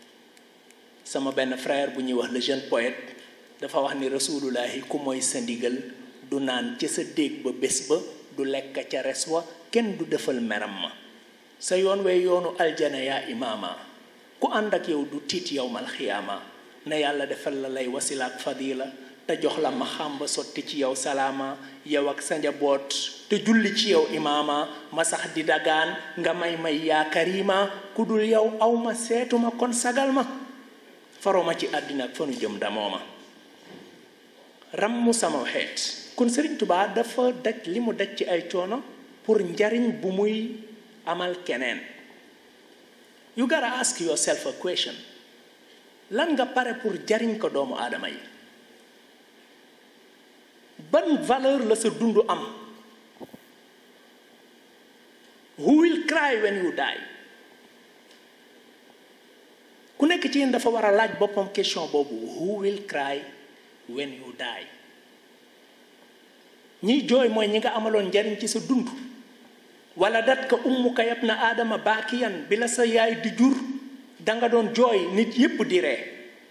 sama benn frère bu ñuy wax le jeune poète dafa wax ni rasulullahi ku mooy sa ndigal du naan ca sa déeg ba bés ba du lekk ca res wa kenn du defal meram ma sa yoon wee yoonu aljana yaa imaama ku ànd ak yow du tiit yowmal xiyaama na yàlla defal la lay wasilaak fadila te jox la ma xàmba sotti ci yow salaama yow ak sa njaboot te julli ci yow imaama ma sax di dagaan nga may may yaa karima ku dul yow aw ma seetuma kon sagal ma faroma ci àddina ak fanu jëm damoo ma rammu sama xeet kon Sëriñ Tubaa dafa daj li mu daj ci ay coono pour njariñ bu muy amal keneen you gotta ask yourself a question lan nga pare pour jariñ ko doomu aadama yi ban valeur la sa dund am who will cry when you die ku nekk ci yéen dafa war a laaj boppam question boobu who will cry when you die ñiy jooy mooy ñi nga amaloon njariñ ci sa dund wala dat ka ummuka yab na aadama baakiyan bi la sa yaay di jur danga doon jooy nit yépp di ree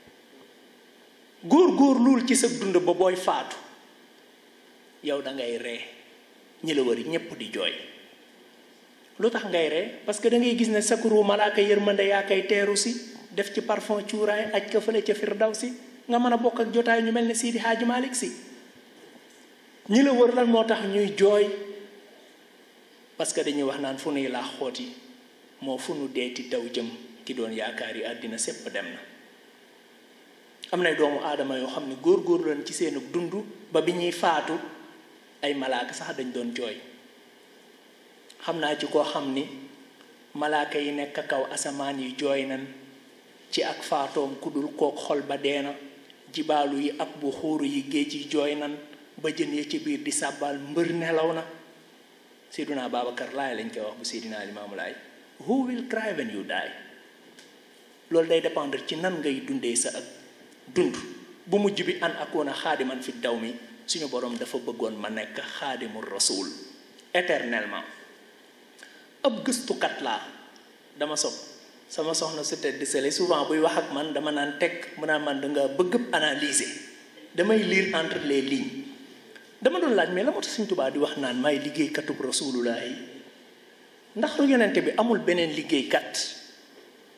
góor góor luul ci sa dund ba booy faatu yow dangay ree ñi la wari ñépp di jooy lu tax ngay ree parce que da ngay gis ne sakuru malaaka yërmande yaa koy teeru si def ci parfum cuuraay aj ka fële ca firdaw si nga mën a bokk ak jotaay ñu mel ne Sidi Hadji Malick si ñi la wër lan moo tax ñuy jooy parce que dañuy wax naan fu nuy laax xooti moo fu nu deeti daw jëm ki doon yaakaar yi àddina sépp dem na am na doomu aadama yoo xam ne góor-góor leen ci seen dund ba bi ñuy faatu ay malaaka sax dañ doon jooy xam naa ci koo xam ni malaaka yi nekk kaw asamaan yi jooy nan ci ak faatoom ku dul kook xol ba deena jibaalu yi ak bu xuuru yi géej yi jooy nan ba jën ya ci biir di sàbbaal mbër nelaw na Seydina Babacar laay lañ koy wax bu Seydina Limaamu Laay who will cry when you die loolu day dépendre ci nan ngay dundee sa ak dund bu mujj bi an akoona xaadiman fi daw mi suñu borom dafa bëggoon ma nekk xaadimul rasul éternellement ab gëstukat laa dama sob sama soxna su tedd sele souvent buy wax ak man dama naan teg mu naan man danga bëgg analyser damay lire entre les lignes dama doon laaj mais la moo tax Sëñ Tuubaa di wax naan may liggéeykatub rasulullah yi ndax yonente bi amul beneen liggéeykat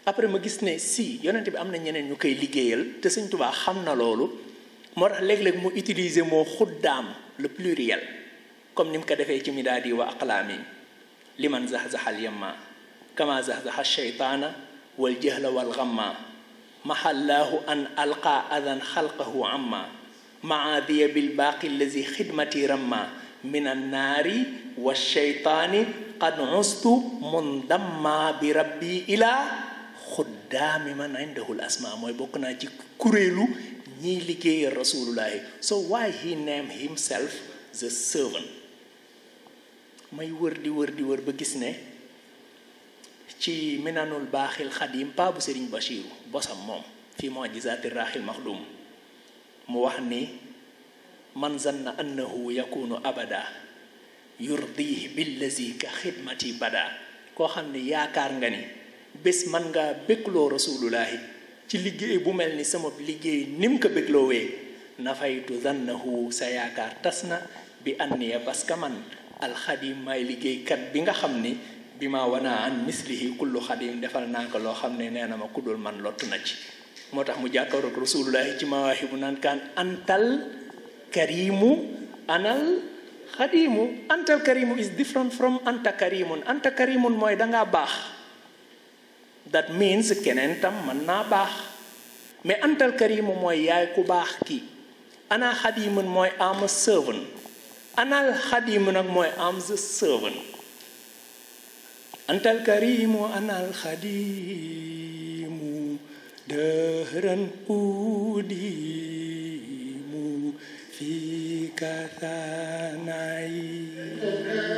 après ma gis ne si yonent bi am na ñeneen ñu koy liggéeyal te sëñ Tuubaa xam na loolu moo tax léeg-léeg mu utiliser moo xuddaam le pluriel comme ni mu ko defee ci midaadi wa aqlaami liman zaxzaxal yamma kama zaxzaxa sheytaana wal jahla wal gamma mahallaahu an alqa adan xalqahu amma maadiya bil baaqi allazi xidmati ramma min annaari wa sheytaani qad ustu mundamma bi rabbi ilaa xuddaami man indahul asma mooy bokk naa ci kuréelu ñiy liggéeyal rasulullahi so why he name himself the servant may wër di wër di wër ba gis ne ci minanul baaxil xadim pa bu sëriñ Bachiru bosam moom fii mujizaati raaxil maxdum mu wax ni man zanna annahu yakunu abada yurdihi billazi ka xidmati bada koo xam ne yaakaar nga ni bés man ngaa bégloo rasulullahi ci liggéey bu mel ni sama liggéey ni mu ko bégloowee nafaytu zannahu sa yaakaar tas na bi anniya parce que man alxadim may liggéeykat bi nga xam ni bi ma wanaa an mislihi kullu xadim defal naa ko loo xam ne nee na ma kuddul man lottu na ci moo tax mu jàkkaroog rasulullahi ci mawaahibu naan kaan antal karimu anal xadimu antal karimu is different from anta karimun anta karimun mooy dangaa baax that means keneen tam mën naa baax mais antal karimu mooy yaay ku baax ki ana xadimun mooy am a servant anal xadimu nag mooy am the servant antal karimu anal xadimu dëhëran udimu fi kathanayi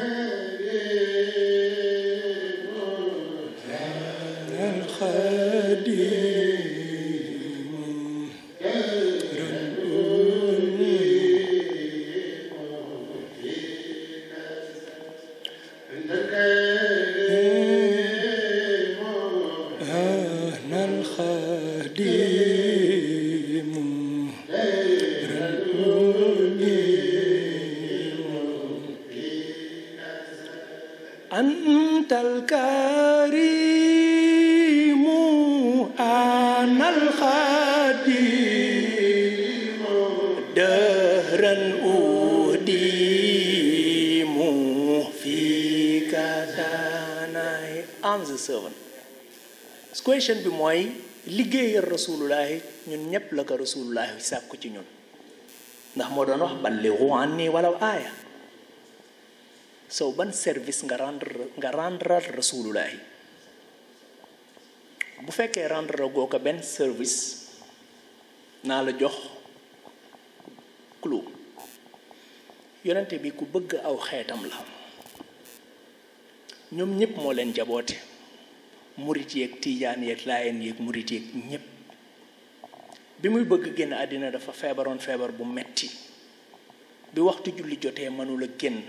anal xadimu dëhëran أنا الخادم أنت الكريم أنا الخادم دهرا أديم فيك ثناي I'm the servant question bi mooy liggéeyal rasulullahi ñun ñépp la ko rasulullahi sàkku ci ñun ndax moo doon wax ballighu anni walaw aaya so ban service nga rendre nga rendre rasulullahi bu fekkee rendre goo ko benn service naa la jox clou yonente bi ku bëgg aw xeetam la ñoom ñépp moo leen jaboote murit yeeg tiijaan yeeg laayeen yeeg murit yeeg ñépp bi muy bëgg génn àddina dafa feebaroon feebar bu metti bi waxtu julli jotee mënula génn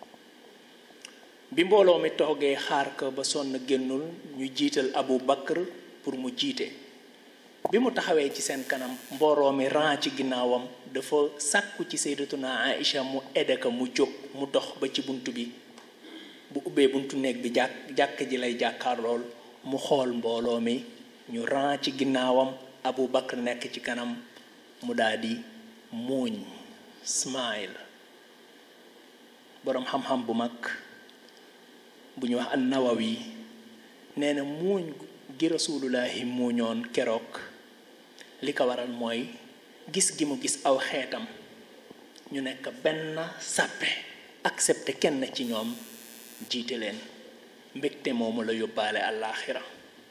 bi mbooloo mi toogee xaar ko ba sonn génnul ñu jiital Abu Bakr pour mu jiite bi mu taxawee ci seen kanam mbooloo mi ran ci ginnaawam dafa sàkku ci sayyidatuna Aïcha mu aide ko mu jóg mu dox ba ci bunt bi bu ubbee buntu néeg bi jàkk jàkk ji lay jàkkaar lool mu xool mbooloo mi ñu ran ci ginnaawam Abu Bakr nekk ci kanam mu daldi muuñ smile boroom xam-xam bu mag bu ñu wax an-Nawawi nee na muuñ gi rasulullahi muuñoon keroog li ko waral mooy gis gi mu gis aw xeetam ñu nekk benn sàppe accepté kenn ci ñoom jiite leen mbégte moomu la yóbbaale àllaaxira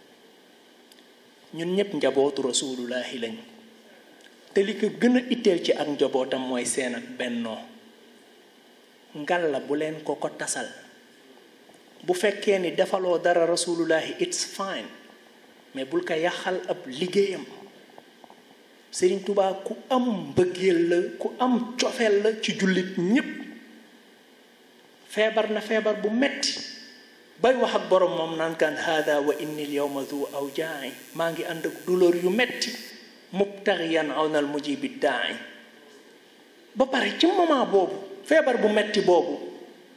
ñun ñépp njabootu rasulullahi lañ te li ko gën a itteel ci ak njabootam mooy seen ak bennoo ngal la bu leen ko ko tasal bu fekkee ni defaloo dara rasulullahi it's fine mais bul ko yàqal ab liggéeyam Sëriñ Tubaa ku am mbëggeel la ku am cofeel la ci jullit ñépp feebar na feebar bu metti bay wax ak borom moom naan kaan hada wa inni l yawma du aw jaay maa ngi ànd ak douleur yu metti mubtariyan awnal mujibi daay ba pare ci moment boobu feebar bu metti boobu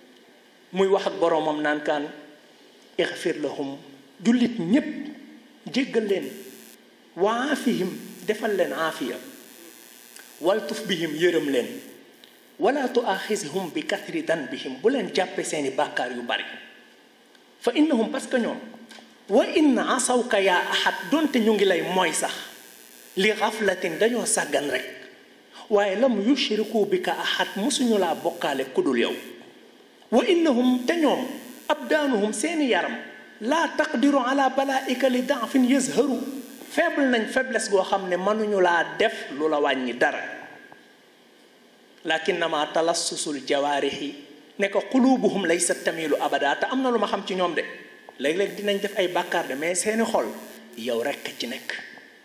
muy wax ak boromam naan kaan ixfir lahum jullit ñépp jéggal leen wa aafihim defal leen aafiya waltuf bihim yërëm leen wala tuaaxishum bi kathri danbihim bu leen jàppe seeni bàkkaar yu bari fa innahum parce que ñoom wa in asawka yaa ahad donte ñu ngi lay mooy sax li xaflatin dañoo sàggan rek waaye lam yushriku bi ka ahad musuñu laa bokkaale kudul yow wa innahum te ñoom abdaanuhum seeni yaram laa taqdiru ala balaika li daafin yazharu faible nañ faiblesse goo xam ne mënuñu laa def lu la wàññi dara lakinnama talassusul jawaarixi ne ko qulubuhum laysa tamilu abada te am na lu ma xam ci ñoom de léeg-léeg dinañ def ay bàkkaar de mais seeni xol yow rekk ci nekk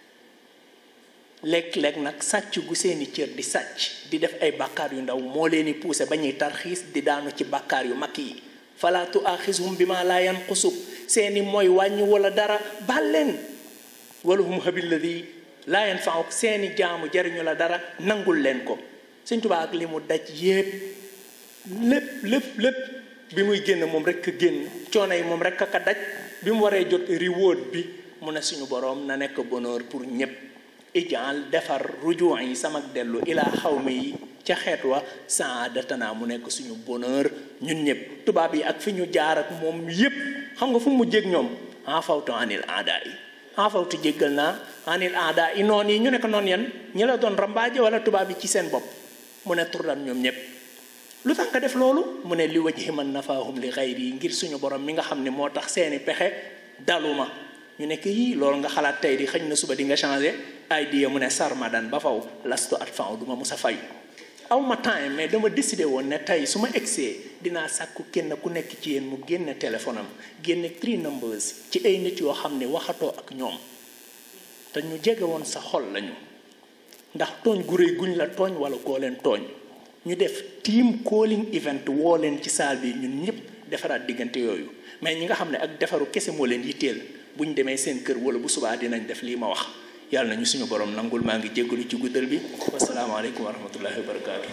léeg-léeg nag sàcc gu seeni cër di sàcc di def ay bàkkaar yu ndaw moo leen di poussé ba ñuy tarxiis di daanu ci bàkkaar yu mag yi fala tuaxishum bi ma laa yanqusub seeni mooy wàññi wala dara baal leen walahum habilladi laa yanfauk seeni jaamu jariñu la dara nangul leen ko Sëñ Tuubaa ak li mu daj yépp lépp lépp lépp bi muy génn moom rek a génn coono yi moom rek a ka daj bi mu waree jot reward bi mu ne suñu boroom na nekk bonheur pour ñépp ijaal defar rujuwan yi sama dellu ilaa xawma yi ca xeet wa saadatana mu nekk suñu bonheur ñun ñëpp tubaab yi ak fi ñu jaar ak moom yépp xam nga fu mu jég ñoom en fawtu anil aada yi en fawtu jéggal naa anil aada yi noon yi ñu nekk noon yan ñi la doon rambaaje wala tubaab yi ci seen bopp mu ne turdan ñoom ñëpp lu tax nga def loolu mu ne li wajhi man nafaahum li xayri yi ngir suñu borom mi nga xam ne moo tax seeni pexe daluma ñu nekk yii loolu nga xalaat tey di xëñ na suba di nga changé ay diya mu ne sarmadan ba faw lastu at faw duma musa fay aw ma temps mais dama décidé woon ne tey su ma egsee dinaa sàkku kenn ku nekk ci yéen mu génne téléphone am génne three numbers ci ay nit yoo xam ne waxatoo ak ñoom te ñu jege woon sa xol lañu ndax tooñ gu réy guñ la tooñ wala koo leen tooñ ñu def team calling event woo leen ci saal bi ñun ñëpp defaraat diggante yooyu mais ñi nga xam ne ak defaru kese moo leen yitteel bu ñu demee seen kër wala bu subaa dinañ def lii ma wax yàlla nañu suñu borom nangul maa ngi jéggalu ci guddal bi wasalaamaaleykum wa rahmatullahi wa barakaatu.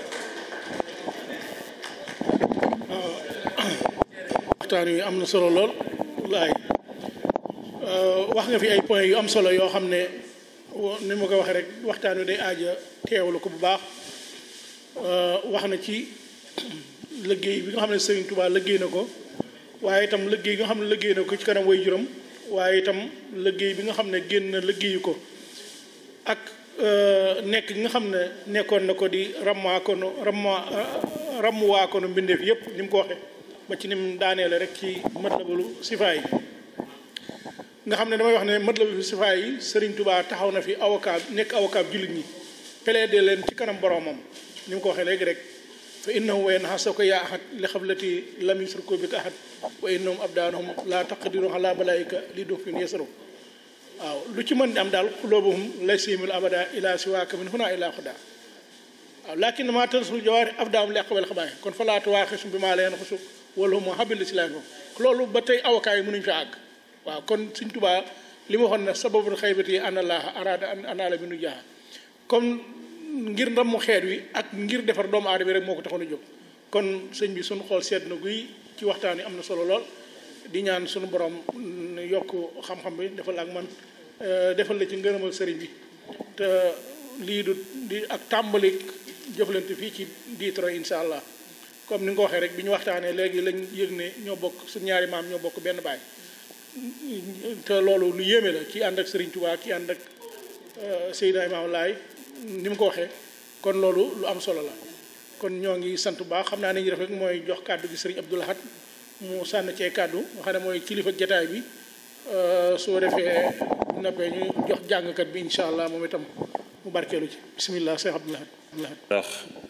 waxtaan wi am na solo lool laay wax nga fi ay points yu am solo yoo xam ne ni ma ko waxee rek waxtaan wi day aaja teewlu ko bu baax wax na ci liggéey bi nga xam ne Serigne Touba liggéey na ko waaye itam liggéey bi nga xam ne liggéey na ko ci kanam way juróom waaye itam liggéey bi nga xam ne génn na liggéeyu ko ak nekk gi nga xam ne nekkoon na ko di rammaakonu ramma rammuwaakonu mbindeef yépp ni mu ko waxee ba ci ni mu daaneele rek ci matlabalu sifaay yi nga xam ne damay wax ne matlabalu sifaay yi Serigne Touba taxaw na fi avocat nekk avocat jullit ñi plaider leen ci kanam boromam ni mu ko waxee léegi rek fa innahu wa yanhasaka yaa ahad li xablati lam yusriku bika ahad wa innahum abdaanahum laa taqdiru ala balaika li dufin yasaru waaw lu ci mën di am daal xuloobuhum lay simil abada ila siwaaka min huna ila xuda waaw lakin ma tansul jawaari afdaam li aqbal xabaay kon fa laa tuwaaxisum bi maa leen xusu wala hum habil si laan loolu ba tey avocat yi mënuñu fa àgg waaw kon Sëñ Tuubaa li ma waxoon ne sababul xaybati an allaha arada an anaala bi nu jaaha comme ngir ndammu xeet wi ak ngir defar doomu aadama rek moo ko taxoon a jóg kon sëñ bi suñu xool seet na guy ci waxtaan yi am na solo lool di ñaan suñu borom yokk xam-xam bi defal ak man defal la ci ngërëmal sëriñ bi te lii du di ak tàmbali jëflante fii ci diitro insha allah comme ni nga ko waxee rek bi ñu waxtaanee léegi lañ yëg ne ñoo bokk suñu ñaari maam ñoo bokk benn baay te loolu lu yéeme la ki ànd ak sëriñ Tuubaa ki ànd ak Seydina Imaam Laay ni mu ko waxee kon loolu lu am solo la kon ñoo ngi sant bu baax xam naa ne ñu def rek mooy jox kàddu gi sëriñ Abdou Lahad mu sànn cee kàddu nga xam ne mooy kilifa jataay bi soo defee noppee ñu jox jàngkat bi incha allah moom itam mu barkeelu ci bisimilah Cheikh Abdou Lahad ndax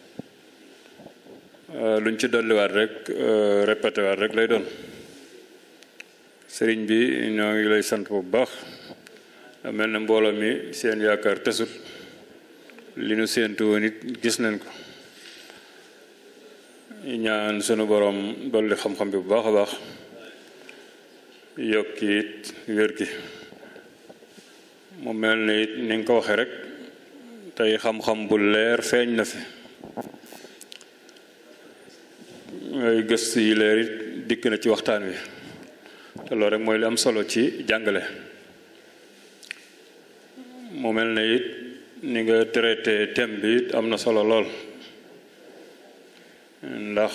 luñ ci dolliwaat rek répété waat rek lay doon sëriñ bi ñoo ngi lay sant bu baax mel na mbooloo mi seen yaakaar tesut li nu séentu woon it gis nañ ko ñaan sunu borom dolli xam-xam bi bu baax a baax yokki it wér gi mu mel ni it ni nga ko waxee rek tey xam-xam bu leer feeñ na fi ay gëstu yi leer it dikk na ci waxtaan wi te loolu rek mooy li am solo ci jàngale mu mel ne it ni nga traité thème bi it am na solo lool ndax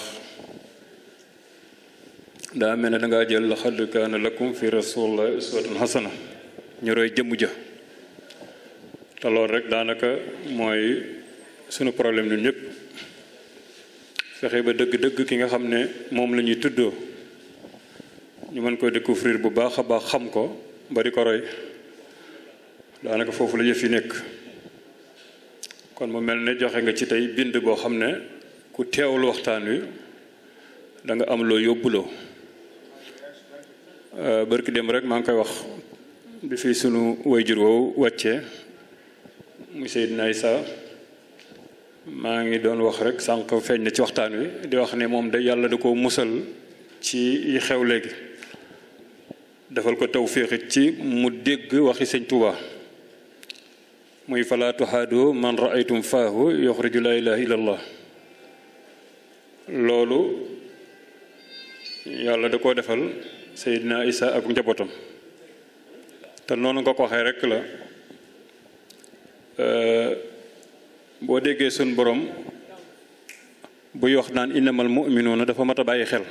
daa mel ne dangaa jël laqad kaana lakum fi rasulillahi uswatun hasana ñu roy jëmm ja te loolu rek daanaka mooy sunu problème ñun ñëpp fexe ba dëgg-dëgg ki nga xam ne moom la ñuy tuddoo ñu mën ko découvrir bu baax a baax xam ko ba di ko roy daanaka foofu la yëf yi nekk kon mu mel ne joxe nga ci tey bind boo xam ne ku teewlu waxtaan wi da nga am loo yóbbuloo bërki dem rek maa ngi koy wax bi fi sunu wayjur woowu wàccee mu Seydina Issa maa ngi doon wax rek sànq feeñ na ci waxtaan wi di wax ne moom de yàlla da ko musal ci yi xew léegi defal ko tawféexit ci mu dégg waxi sëñ Tuuba muy falaa tuhaadu man raaytum faahu yoxriju laa ilaha illa allah loolu yàlla da koo defal Seydina Issa ak njabootam te noonu nga ko waxee rek la boo déggee suñ borom buy wax naan innamal muminuuna dafa mat a bàyyi xel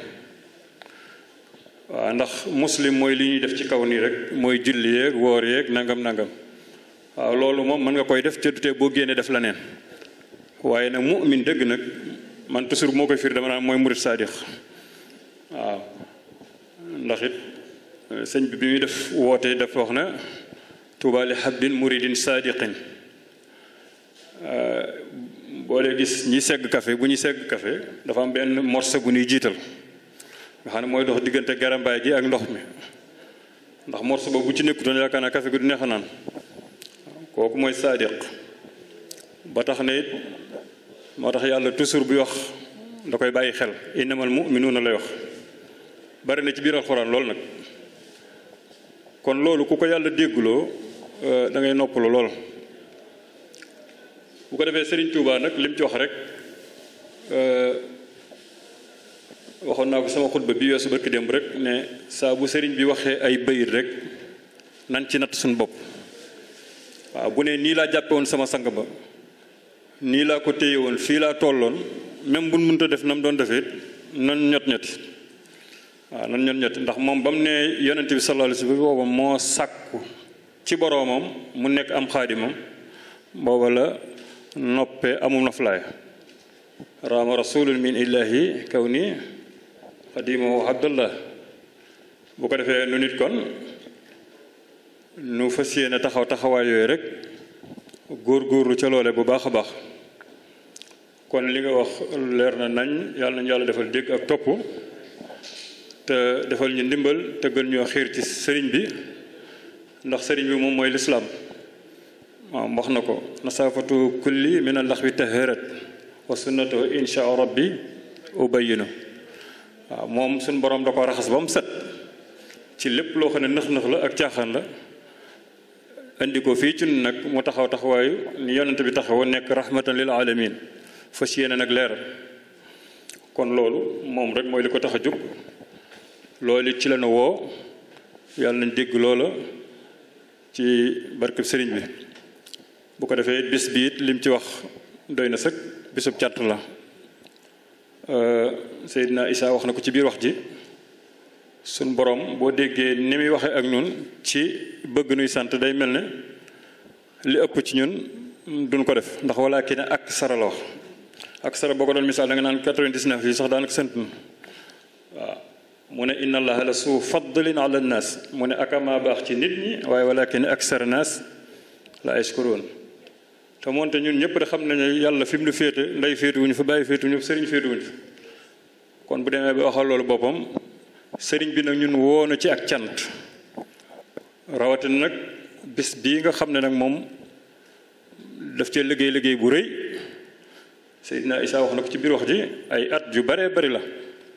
waaw ndax muslim mooy li ñuy def ci kaw nii rek mooy julli yeeg woor yeeg nangam nangam waaw loolu moom mën nga koy def ca dutee boo génnee def la neen waaye nag mu'min dëgg nag man toujours moo koy firi dama naan mooy murit saadix waaw ndax it sëñ bi bi muy def woote def wax na tuuba li habdin muridin saadiqin boo dee gis ñi segg café bu ñuy segg café dafa am benn morceau bu ñuy jiital nga xam ne mooy dox diggante garambaay gi ak ndox mi ndax morceau boobu bu ci nekkutoon yaakaar naa café gi du neex a naan kooku mooy saadiq ba tax ne it moo tax yàlla toujours buy wax da koy bàyyi xel innamal muminuuna lay wax bari na ci biir alxuraan lool nag kon loolu ku ko yàlla dégguloo da ngay noppalu lool bu ko defee Serigne Touba nag lim ci wax rek waxoon naa ko sama xutba bi weesu barki démb rek ne saa bu Serigne bi waxee ay bayit rek nan ci natt suñu bopp waaw bu ne nii laa jàppe woon sama sang ba nii laa ko téye woon fii laa tolloon même buñ mënta def na mu doon defee nan ñot ñoti waaw nan ñot ñoti ndax moom ba mu ne yonent bi sallallahu alayhi wa sallam booba moo sàkku ci boroomam mu nekk am xaadimam booba la noppe amum na fulaay raama rasulun min illahi kaw ni xadimahu abdullah bu ko defee nu nit kon nu fas yéene taxaw taxawaay yooyu rek góor-góorlu ca loole bu baax a baax kon li nga wax leer na nañ yàlla nañu yàlla defal dégg ak topp te defal ñu ndimbal te gën ñoo xiir ci sëriñ bi ndax sëriñ bi moom mooy lislaam waaw wax na ko nasaafatu kulli min allax wi taharat wa sunnatu insha rabbi ubayinu waaw moom suñ borom da ko raxas ba mu set ci lépp loo xam ne nëx-nëx la ak caaxaan la indi ko fii ci nag mu taxaw taxawaayu ni yonent bi taxaw nekk rahmatan lil alamin fas yéene nag leeral kon loolu moom rek mooy li ko tax a jóg loolu ci la na woo yàlla nañ dégg loola ci barkeb sëriñ bi bu ko defee bis bi it lim ci wax doy na sëkk bisub cant la Seydina Issa wax na ko ci biir wax ji suñ borom boo déggee ni muy waxee ak ñun ci bëgg nuy sant day mel ne li ëpp ci ñun duñ ko def ndax walla kii ne ak sara la wax ak sara boo ko doon misaal da nga naan 99 yi sax daanaka sant na waaw mu ne inna allaha la suu fadlin ala nnaas mu ne akama baax ci nit ñi waaye walakin aksara naas la yashkuruun te moonte ñun ñëpp de xam nañu yàlla fi mu nu féete ndey féetuwuñu fa bàyyi féetuwuñu fa sëriñ féetuwuñu fa kon bu demee ba waxal loolu boppam sëriñ bi nag ñun woo na ci ak cant rawatina nag bis bii nga xam ne nag moom daf cee liggéey liggéey bu rëy Seydina Issa wax na ko ci biir wax ji ay at yu baree bari la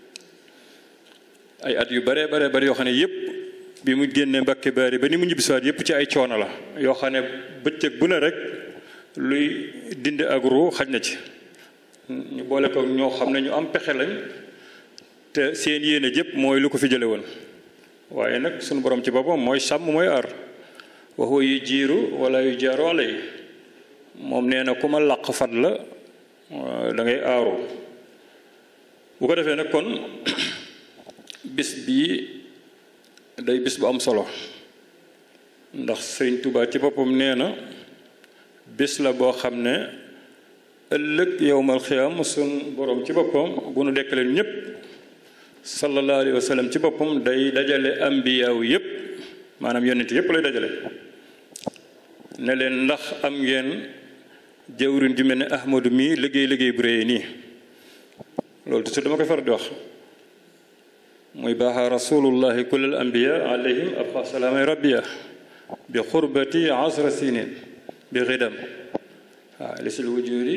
ay at yu baree baree bari yoo xam ne yëpp bi mu génnee Mbàkke Baari ba ni mu ñibbisiwaat yëpp ci ay coono la yoo xam ne bëccëg bu ne rek luy dindi ak ruu xaj na ci ñu boole ko ñoo xam ne ñu am pexe lañ te seen yéene jëpp mooy lu ko fi jële woon waaye nag sunu borom ci boppam mooy sàmm mooy aar wa huwa yujiiru wala yujaaru alay moom nee na ku ma làq fat la da ngay aaru bu ko defee nag kon bis bii day bis bu am solo ndax sëriñ Tuubaa ci boppam nee na bis la boo xam ne ëllëg yowmal xiyaam sun borom ci boppam bu nu dekkaleen ñépp sallallahu alayhi wa sallam ci boppam day dajale ambiyaaw yépp maanaam yonent yépp lay dajale ne leen ndax am ngeen jawrin ju mel ne ahmadu mii liggéey liggéey bu réy nii loolu toujours dama koy faral di wax muy baaxa rasulullahi kullal anbiya alayhim abqa salaamay rabbiya bi xurbati asra sinin bi xidam waaw li sil wujudi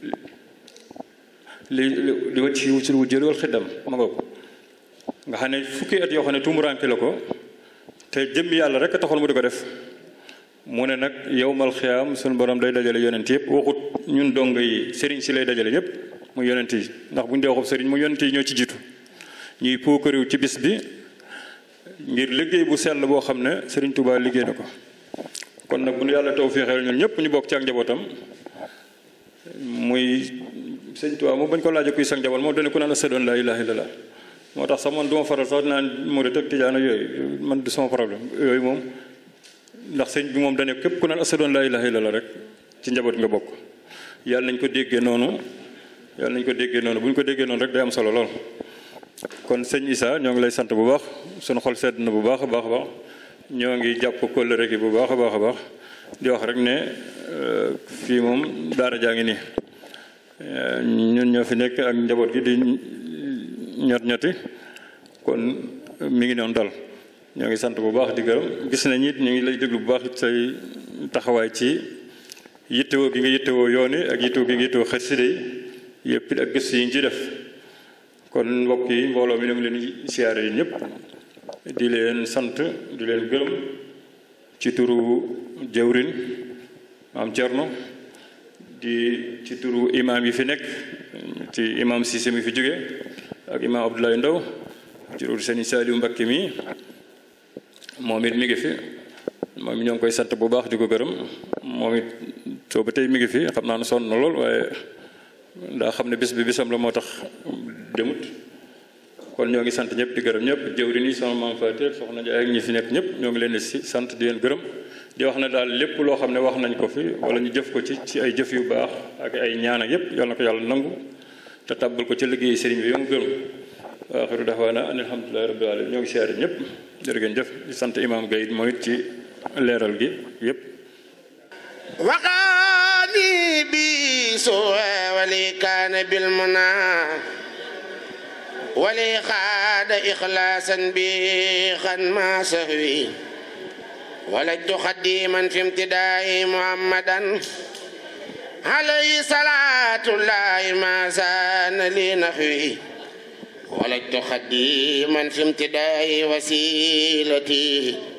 li li wacc ci sil wujudi wal xidam ma nga ko nga xam ne fukki at yoo xam ne tumuraanke la ko te jëm yàlla rek a taxoon mu di ko def mu ne nag yowmal xiyaam suñu borom day dajale yonent yëpp waxut ñun dong yi sëriñ si lay dajale ñëpp mu yonent yi ndax bu ñu dee waxub sëriñ mu yonent yi ñoo ci jiitu ñuy puukariw ci bis bi ngir liggéey bu sell boo xam ne sëriñ Touba liggéey na ko kon nag bu nu yàlla taw féexeel ñun ñëpp ñu bokk ci ak njabootam muy sëriñ Touba moom bañ ko laajee kuy sang njaboot moom dana ku naan ashhadu an laa ilaaha illallaah moo tax sax man du ma faral sax naan murit ak tijaan ak yooyu man du sama problème yooyu moom ndax sëñ bi moom dane képp ku naan ashhadu an laa ilaaha illallaah rek ci njaboot nga bokk yàlla nañ ko déggee noonu yàlla nañ ko déggee noonu bu ñu ko déggee noonu rek day am solo lool kon sëñ Issa ñoo ngi lay sant bu baax sunu xol sedd na bu baax a baax a baax ñoo ngi jàpp kóllëre gi bu baax a baax a baax di wax rek ne fii moom daara jaa ngi nii ñun ñoo fi nekk ak njaboot gi di ñot ñoti kon mi ngi noonu dal ñoo ngi sant bu baax di gërëm gis nañ it ñu ngi lay déglu bu baax it say taxawaay ci yittewoo gi nga yittewoo yoon yi ak yittewoo gi nga yittewoo xasida yi yëpp it ak gëstu yi ñu ci def kon mbokk yi mbooloo mi ñu ngi leen siyaare yi ñëpp di leen sant di leen gërëm ci turu jëwrin maam Cerno di ci turu imaam yi fi nekk ci imaam Cissé mi fi jóge ak imaam Abdoulaye Ndaw ci turu Sëñ Saliou Mbakke mi moom it mi ngi fi moom ñoo ngi koy sant bu baax di ko gërëm moom it soo ba tey mi ngi fi xam naa ne sonn na lool waaye daa xam ne bis bi bisam la moo tax demut kon ñoo ngi sant ñëpp di gërëm ñëpp jëwri nii sama maam Fatel soxna Njaay ak ñi fi nekk ñëpp ñoo ngi leen di si sant di leen gërëm di wax ne daal lépp loo xam ne wax nañ ko fi wala ñu jëf ko ci ci ay jëf yu baax ak ay ñaan ak yëpp yal na ko yàlla nangu te tàbbal ko ci liggéey sëriñ bi yo mu gërëm wa axiru daxwaana an alhamdulilahi rabbil alamin ñoo ngi siyaare ñëpp jërë ngeen jëf di sant imam Gaye mooy it ci leeral gi yëpp وقاني بسوء ولي كان بالمنى ولي خاد إخلاصا بخا ما سهوي ولجت خديما في امتداء محمدا عليه صلاة الله ما زان لي نحوي ولجت خديما في امتداء وسيلتي